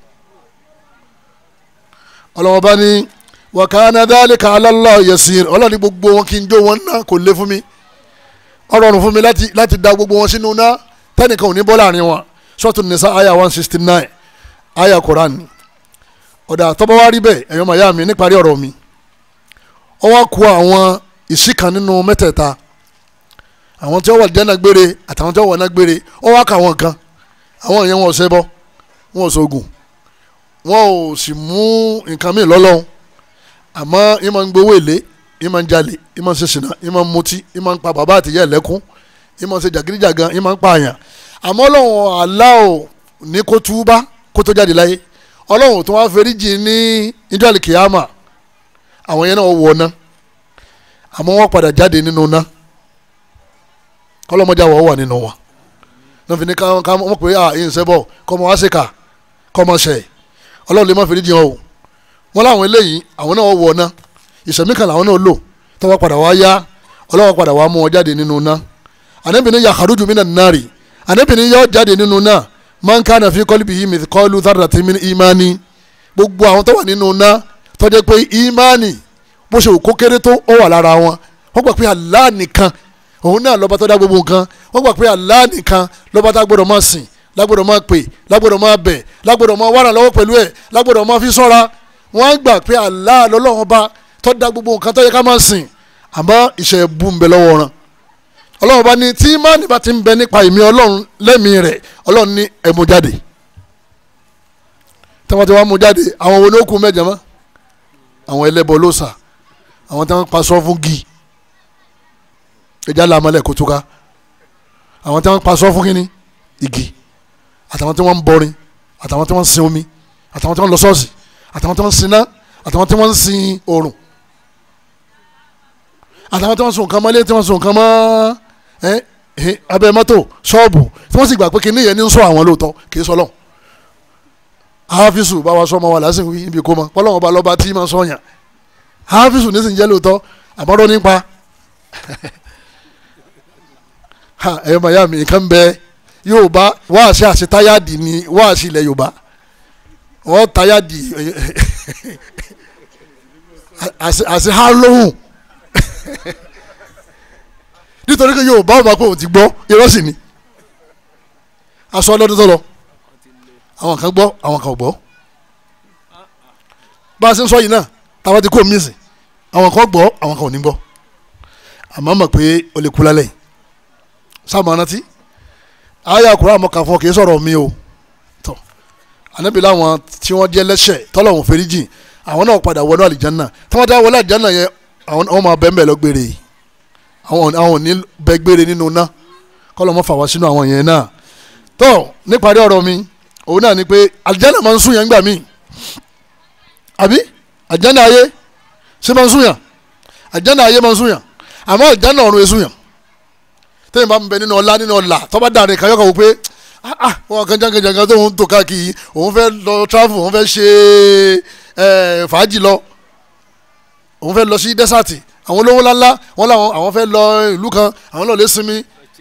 ọlọ́run bá ní wa kana dhalika ala Allah yasir ọlọ́run ní gbogbo wọn kí n jó wọn náà kò lé fún mi ọlọ́run fún mi láti láti da gbogbo wọn sínú náà tẹ́nìkan ò ní bọ́ láàrin wọn Suratu Nisa aya one sixty nine aya Quran ọ̀dà tọ́ba wa rí bẹ́ẹ̀ ẹ̀yọ́ màyá mi níparí ọ̀rọ̀ mi ó wá kó àwọn ìsìkan nínú mẹ́tẹ̀ẹ̀ta àwọn tí wọ́n wà jẹ́nà gbére àtàwọn tí wọ́n wà ná gbére ó wá kà wọ́n kan àwọn yẹn wọn ò ṣẹbọ wọn ò ṣoògùn wọn ò sì mú nǹkan míì lọ́lọ́run àmọ́ yín máa ń gbowó èlé yín máa ń jalè yín máa ń ṣe ṣìnà yín máa ń mutí yín máa ń pa bàbá àtìyá ẹ̀lẹ́kún yín máa ń ṣe jàgídíjàgan yín máa ń pa àyàn àmọ́ ọlọ́run aláwọ̀ ní kó túbá kó tó jáde láyé ọlọ́run tó wá fẹ́ríjì ní ìjọ àlìkìyàmà àwọn yẹn náà wọ̀ ná àmọ́ wọ́n padà jáde nínú ná kọ́lọ́mọjà wọ̀ wà nínú wa náà fi ní ká ká mọ̀ pé à ìyìn sẹ́bọ̀ kọ́ ọmọ wá sí ká kọ́ ọmọ ṣẹ̀ ọlọ́run lè má fẹ́ríjì wọn o wọ́n láwọn eléyìí àwọn náà wọ̀ ná ìṣẹ̀mí kan làwọn náà lò tọ́wọ́ padà wá yá ọlọ́wọ́ padà wá mú wọn jáde nínú ná ànábìnrin yakharuju minan nari ànábìnrin yọ jáde nínú ná man kana fi qalbihi mithqalu dharratin min imani gbogbo àwọn tó wà nínú ná tó jẹ́ pé imani bó ṣe kó kéré tó ó wà lára wọn wọ́n gbà pé Allah nìkan òun náà lọ́ba tó dá gbogbo nǹkan wọ́n gbà pé Allah nìkan lọ́ba tá gbọ́dọ̀ máa sìn lágbọ́dọ̀ máa pè lágbọ́dọ̀ máa bẹ̀ lágbọ́dọ̀ máa wàrà lọ́wọ́ pẹ̀lú ẹ̀ lágbọ́dọ̀ máa fi sọ́ra wọ́n gbà pé Allah lọ́lọ́run bá tó dá gbogbo nǹkan tó yẹ ká máa sìn àmọ́ iṣẹ́ bú ń bẹ lọ́wọ́ wọn ọlọ́run bá ní tí imáàní bá ti ń bẹ nípa ìmí ọlọ́run lẹ́mìí rẹ̀ ọlọ́run ní ẹ mú jáde tí wọ́n ti wá mú jáde àwọn wo ló kù mẹ́jọ mọ́ àwọn ẹlẹ́bọ lóòsà àwọn tí wọ́n pa sọ́ fún gi ẹja làmọ́lẹ̀ kó túká àwọn tí wọ́n pa sọ́ fún kínní igi àtàwọn tí wọ́n ń bọrin àtàwọn tí wọ́n ń sin omi àtàwọn tí wọ́n ń lọ ṣọ́ọ̀ṣì àtàwọn tí wọ́n ń sin iná àtàwọn tí wọ́n ń sin oòrùn àtàwọn tí wọ́n sun nǹkan mọ́lé tí wọ́n sun nǹkan mọ́ abẹ́ mọ́tò ṣọ́ọ̀bù tí wọ́n sì gbà pé kìnìún yẹn ní ń sọ àwọn lóòótọ́ kì í sọ lọ́hùn. hafizu bá wa sọ ọmọ wa lásìkò yìí ibi kó mọ pọ́lọ́wọ́n bá lọ́ba tí ma sọ yàn hafizu ní sì ń jẹ́ lóòótọ́ àmọ́rọ́ nípa ẹ̀yọ́ màyà mi nǹkan bẹ Yorùbá wáàsí àti táyàdì ni wáàsí ilẹ̀ Yorùbá wọ́n táyàdì àti ha lóhùn nítorí pé Yorùbá ọba pé òun ti gbọ́ irọ́ sì ni aṣọ ọlọ́dún tó lọ àwọn kan gbọ́ àwọn kan ò gbọ́ bá a ṣe ń sọ yìí náà táwa ti kó mi sìn àwọn kan gbọ́ àwọn kan ò ní gbọ́ àmọ́ mọ̀ pé o lè kú lálẹ́ yìí sáàmù arántí ayé àkùrọ̀ àmọ́ kà fún ọ kì í sọ̀rọ̀ mi o tọ́ ànábì láwọn tí wọ́n jẹ́ lẹ́sẹ̀ tọ́lọ́hún fèrèjì àwọn náà padà wọnú àlìjánná tí wọ́n dá wọlé àlìjánná yẹn àwọn máa bẹ́ẹ̀ bẹ́ẹ̀ lọ gbére yìí àwọn àwọn ò ní bẹ gbére nínú ná kọ́lọ́ mọ́ fà wá sínú àwọn yẹn náà tó níparí ọ̀rọ̀ mi òun náà ni pé àlìjáná máa ń sún yẹn gbà mí àbí àlìjáná ayé ṣé máa ń sún yàn àlìjáná ayé máa ń sún yàn àmọ́ àlìjáná ọ̀run èsún yàn tẹ́yìn bá ń bẹ nínú ọlá nínú ọlà tọ́ba dàrin kan yọkọ̀ wò pé ah wọn kan jangan-jangan tó ń tò káàkiri òun fẹ́ lọ travel òun fẹ́ ṣe fàájì lọ òun fẹ́ lọ sí dẹ́sàtì àwọn olówó ńláńlá wọn làwọn àwọn fẹ́ lọ ìlú kan àwọn lọ lè sinmi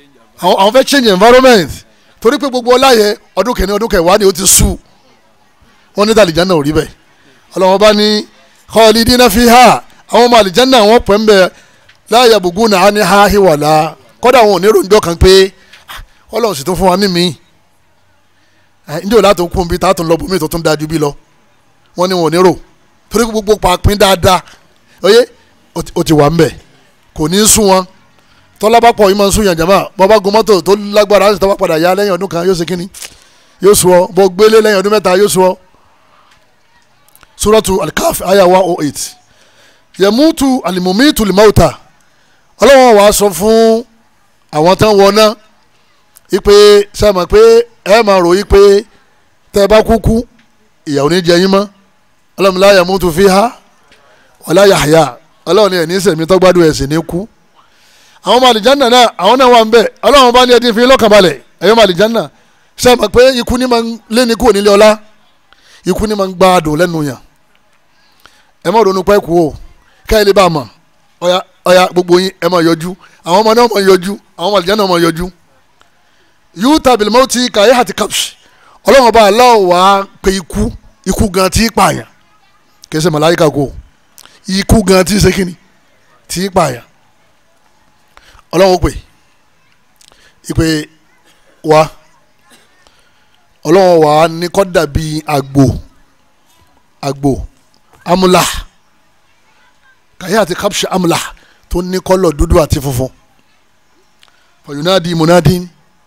àwọn fẹ́ change environment torí pé gbogbo ọlá yẹn ọdún kẹni ọdún kẹwàá ni ó ti sú wọ́n ní tàlìjánà ò rí bẹ́ẹ̀ ọlọ́wọ́n bá ní khalidina fiha àwọn ọmọ àlìjánà wọn pẹ́ ń bẹ la yabghuna anha hiwala kọ́dà wọn ò ní ròǹjọ́ kan pé ọlọ́run sì tún fún wa ní mi ndí ò látò kún bí tá a tún lọ bómi tó tún dájú bí lọ wọ́n ní wọn ò ní rò torí gbogbo pàápín dáadáa oyè ó ti wà ń bẹ̀ kò ní í sún wọn tọ́lá bá pọ̀ yìí máa ń sún yàn jàmbá bọ́ bá gun mọ́tò tó lágbára á sì tọ́wọ́ padà yá lẹ́yìn ọdún kan yóò ṣe kínní yóò sùn ọ bọ́ gbélé lẹ́yìn ọdún mẹ́ta yóò sùn ọ. suratu alikaf aya one oh eight yamutu alimumitu limauta ọlọ́wọ́n wàá sọ fún àwọn tán wọná ipe sẹ́mọ̀ pé ẹ máa rò yí pé tẹ́ ẹ bá kúkú ìyàwó ní jẹ yín mọ́ ọlọ́run la yamutu fiha wala yahya ọlọ́run ní ẹ̀ ní sẹ̀mí tọ́gbádùn ẹ̀ sì ní kú àwọn ọmọ àlìjánná náà àwọn náà wà ń bẹ̀ ọlọ́run bá ní ẹdín fi lọ́kàn balẹ̀ ẹ̀yọ́ ọmọ àlìjánná sẹ́mọ̀ pé ikú ní máa ń lé ní kúrò nílé ọlá ikú ní máa ń gbádùn lẹ́nu yàn ẹ má ronú pẹ́ kú o káyọ̀ lè bá a mọ̀ ọ̀ya ọ̀ya gbogbo yín ẹ máa yọjú àwọn ọmọ náà máa yọjú àwọn ọmọ àlìjánná máa yọjú yúta bilimọ́tì kàyé àti kapsi ọlọ́run ọba aláwọ̀ wá pé ikú ikú gan tí pààyàn kì í ṣe màláyíkà kó ikú gan tí ṣe kíni tí pààyàn ọlọ́run pè ìpè wá ọlọ́run wà ní kọ́ dàbí àgbò àgbò amúlà kàyé àti kapsi amúlà tó ní kọ́lọ̀ dúdú àti funfun fọyúnádìí múnádìí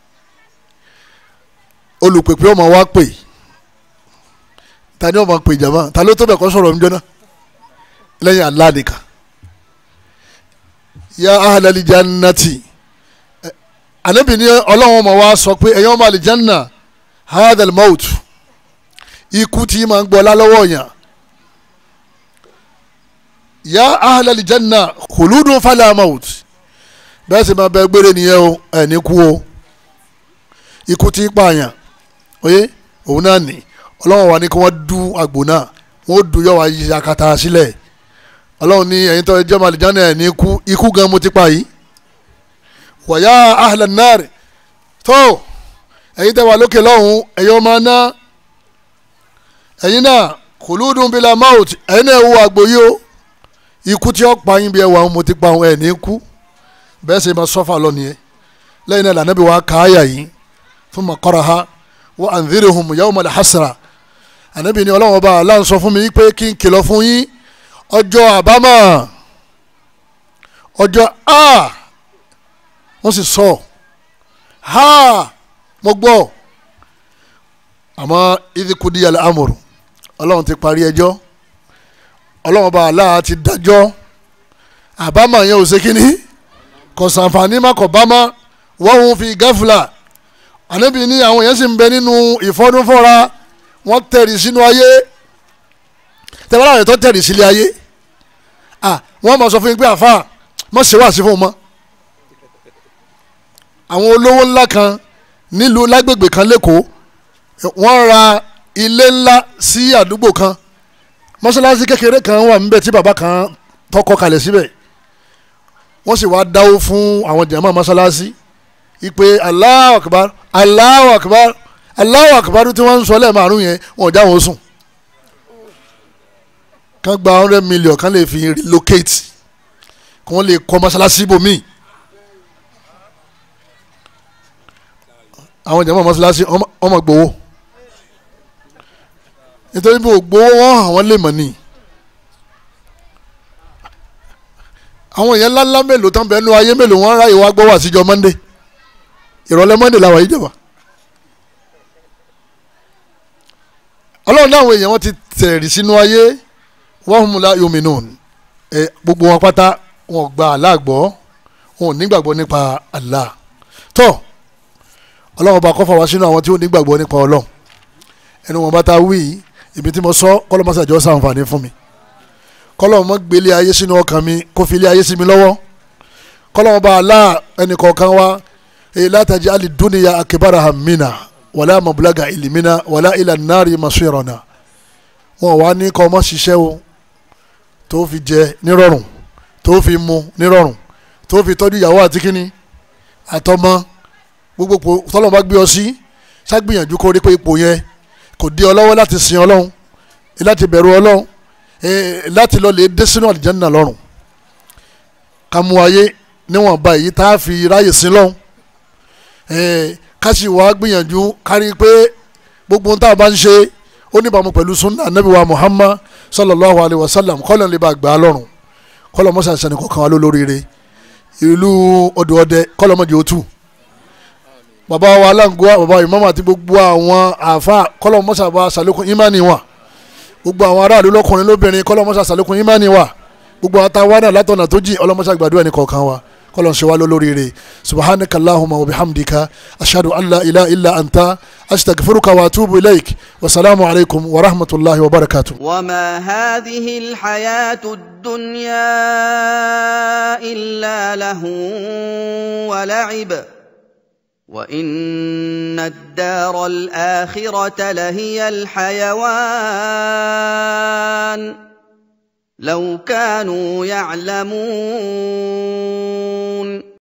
olùpèpè ọmọ wa pè ta ni ọmọ pè jàmá ta ló tó bẹ̀ kọ́ sọ̀rọ̀ níjọ́ náà lẹ́yìn Allah nìkan ya ahlal jannati anabi ni ọlọ́run ọmọ wa sọ pé ẹ̀yin ọmọ alijanna hadal maut ikú tí máa ń gbọ́ lálọ́wọ́ yàn ya ahlal janna khuludun fala maut bẹ́ẹ̀ sì máa bẹ gbére nìyẹn o ẹ̀ ní kú o ikú tí pààyàn oye òun náà ní ọlọ́run wa ní kí wọ́n du àgbò náà wọ́n du yọ wá yí akata sílẹ̀ ọlọ́run ní ẹ̀yin tó jẹ́ màlìjánà ẹ̀ ní ikú ikú gan mo ti pa yìí wọ̀yá ahlan nar tó ẹ̀yin tẹ́ wà lókè lọ́hùn ẹ̀yin ọmọ náà ẹ̀yin náà khuludun bila maut ẹ̀yin náà wo àgbò yìí o ikú tí ó pa yín bí ẹ wà mo ti pa òun ẹ̀ ní ikú bẹ́ẹ̀ sì máa sọ́fà lọ nìyẹn lẹ́yìn náà lànà bí wàá káyà yìí fún mọ̀kọ́ra ha wa anzirhum yawmal hasra ànábì ni ọlọ́wọ́n bá aláǹ sọ fún mi pé kí n kìlọ̀ fún yín ọjọ́ àbámọ̀ ọjọ́ a wọ́n sì sọ ha mo gbọ́ àmọ́ idikudi al-amru ọlọ́run ti parí ẹjọ́ ọlọ́wọ́n bá aláǹ ti dájọ́ àbámọ̀ yẹn ò ṣe kínní kò sànfàní má kò bá má wọ́n ń fi gáfúlà ànábì ní àwọn èèyàn sì ń bẹ nínú ìfọdúnfọ́ra wọ́n tẹ̀rì sínú ayé tẹ̀wọ́n láwọn tó tẹ̀rì sílé ayé wọ́n máa sọ fún yín pé àfa mọ̀ ṣe wá sí fún un mọ́ àwọn olówó ńlá kan nílùú lágbègbè kan lẹ́kọ̀ọ́ wọ́n ra ilé ńlá sí àdúgbò kan mọ́ṣáláṣí kékeré kan wà níbẹ̀ tí bàbá kan tọkọ kalẹ̀ síbẹ̀ wọ́n sì wá dáwó fún àwọn jàmáà mọ́ṣáláṣí ipe Allahu Akbar Allahu Akbar Allahu Akbar tí wọ́n ń sọ lẹ́ẹ̀márùn yẹn wọn ò já wọn sùn kán gba hundred million kán lè fi relocate kí wọ́n lè kọ́ mọ́ṣáláṣí bòmíì àwọn jàmáà mọ́ṣáláṣí ọmọ gbowó nítorí bí ògbówó wọn àwọn lè mọ̀ ni àwọn èèyàn ńláńlá mélòó tán bẹ́ẹ̀ nu ayé mélòó wọn ráyè wá gbọ́ wá síjọ Monday ìrọ̀lẹ́ monday làwọn yìí jẹ̀wá ọlọ́run náà àwọn èèyàn wọn ti tẹ̀rì sínú ayé wọ́n hùn la yominú ẹ gbogbo wọn pátá wọn gba Allah gbọ́ wọn ò nígbàgbọ́ nípa Allah tó ọlọ́run bá kọ́fà wá sínú àwọn tí ó nígbàgbọ́ nípa ọlọ́run ẹnu wọn bá ta wí ibi tí mo sọ kọ́lọ́mọ́sàjọ́ sàǹfààní fún mi kọ́lọ́run mọ́ gbélé ayé sínú ọkàn mi kó fi ilé ayé sí mi lọ́wọ́ kọ́lọ́run bá Allah ẹnì kọ̀ọ̀kan wá la taj'al ad-dunya akbara hammina wala mablaga ilmina wala ila an-nari masirana wọn wá ní kọ́ ọmọ ṣiṣẹ́ o tó fi jẹ nírọ̀rùn tó fi mu nírọ̀rùn tó fi tọ́jú ìyàwó àti kínní àtọmọ gbogbo tọ́lọ́mọ bá gbé ọ sí ṣàgbìyànjú kó rí pé ipò yẹn kò dí ọ lọ́wọ́ láti sin ọlọ́run láti bẹ̀rù ọlọ́run láti lọ lè dé sínú àlìjánnà lọ́rùn ká mú ayé níwọ̀nba èyí tá a fi ráyè sí lọ́hùn ká sì wá gbìyànjú kárí pé gbogbo tá a bá ń ṣe ó níbàámu pẹ̀lú sunna anabi wa muhammad sallallahu alayhi wa sallam kọ́lọ̀ lè bá gbà á lọ́rùn kọ́lọ̀ mọ́sá sani kọ̀ọ̀kan wa ló lóríire ìlú ọdọ ọdẹ kọ́lọ̀ mọ́jọ ó tù bàbá wa aláǹgọ́wà bàbá ìmáàmù àti gbogbo àwọn àfa kọ́lọ̀ mọ́sá bá sàlékún ìmánì wa gbogbo àwọn aráàlú lọ́kùnrin lóbìnrin kọ́lọ̀ mọ́sá sàlékún ìmánì wa gbogbo àtàwọn náà látọ̀nà tó jìn ọlọ́mọṣà gbàdúrà ní kọ̀ọ̀kan wa kọlọ́n ṣe wá lólóríire subhanaka allahumma wa bihamdika ashhadu an la ilaha illa anta astaghfiruka wa atubu ilaik wa salaamu alaykum wa rahmatulahi wa barakatuh. وما هذه الحياة الدنيا إلا له ولعب وإن الدار الآخرة لهي الحيوان لو كانوا يعلمون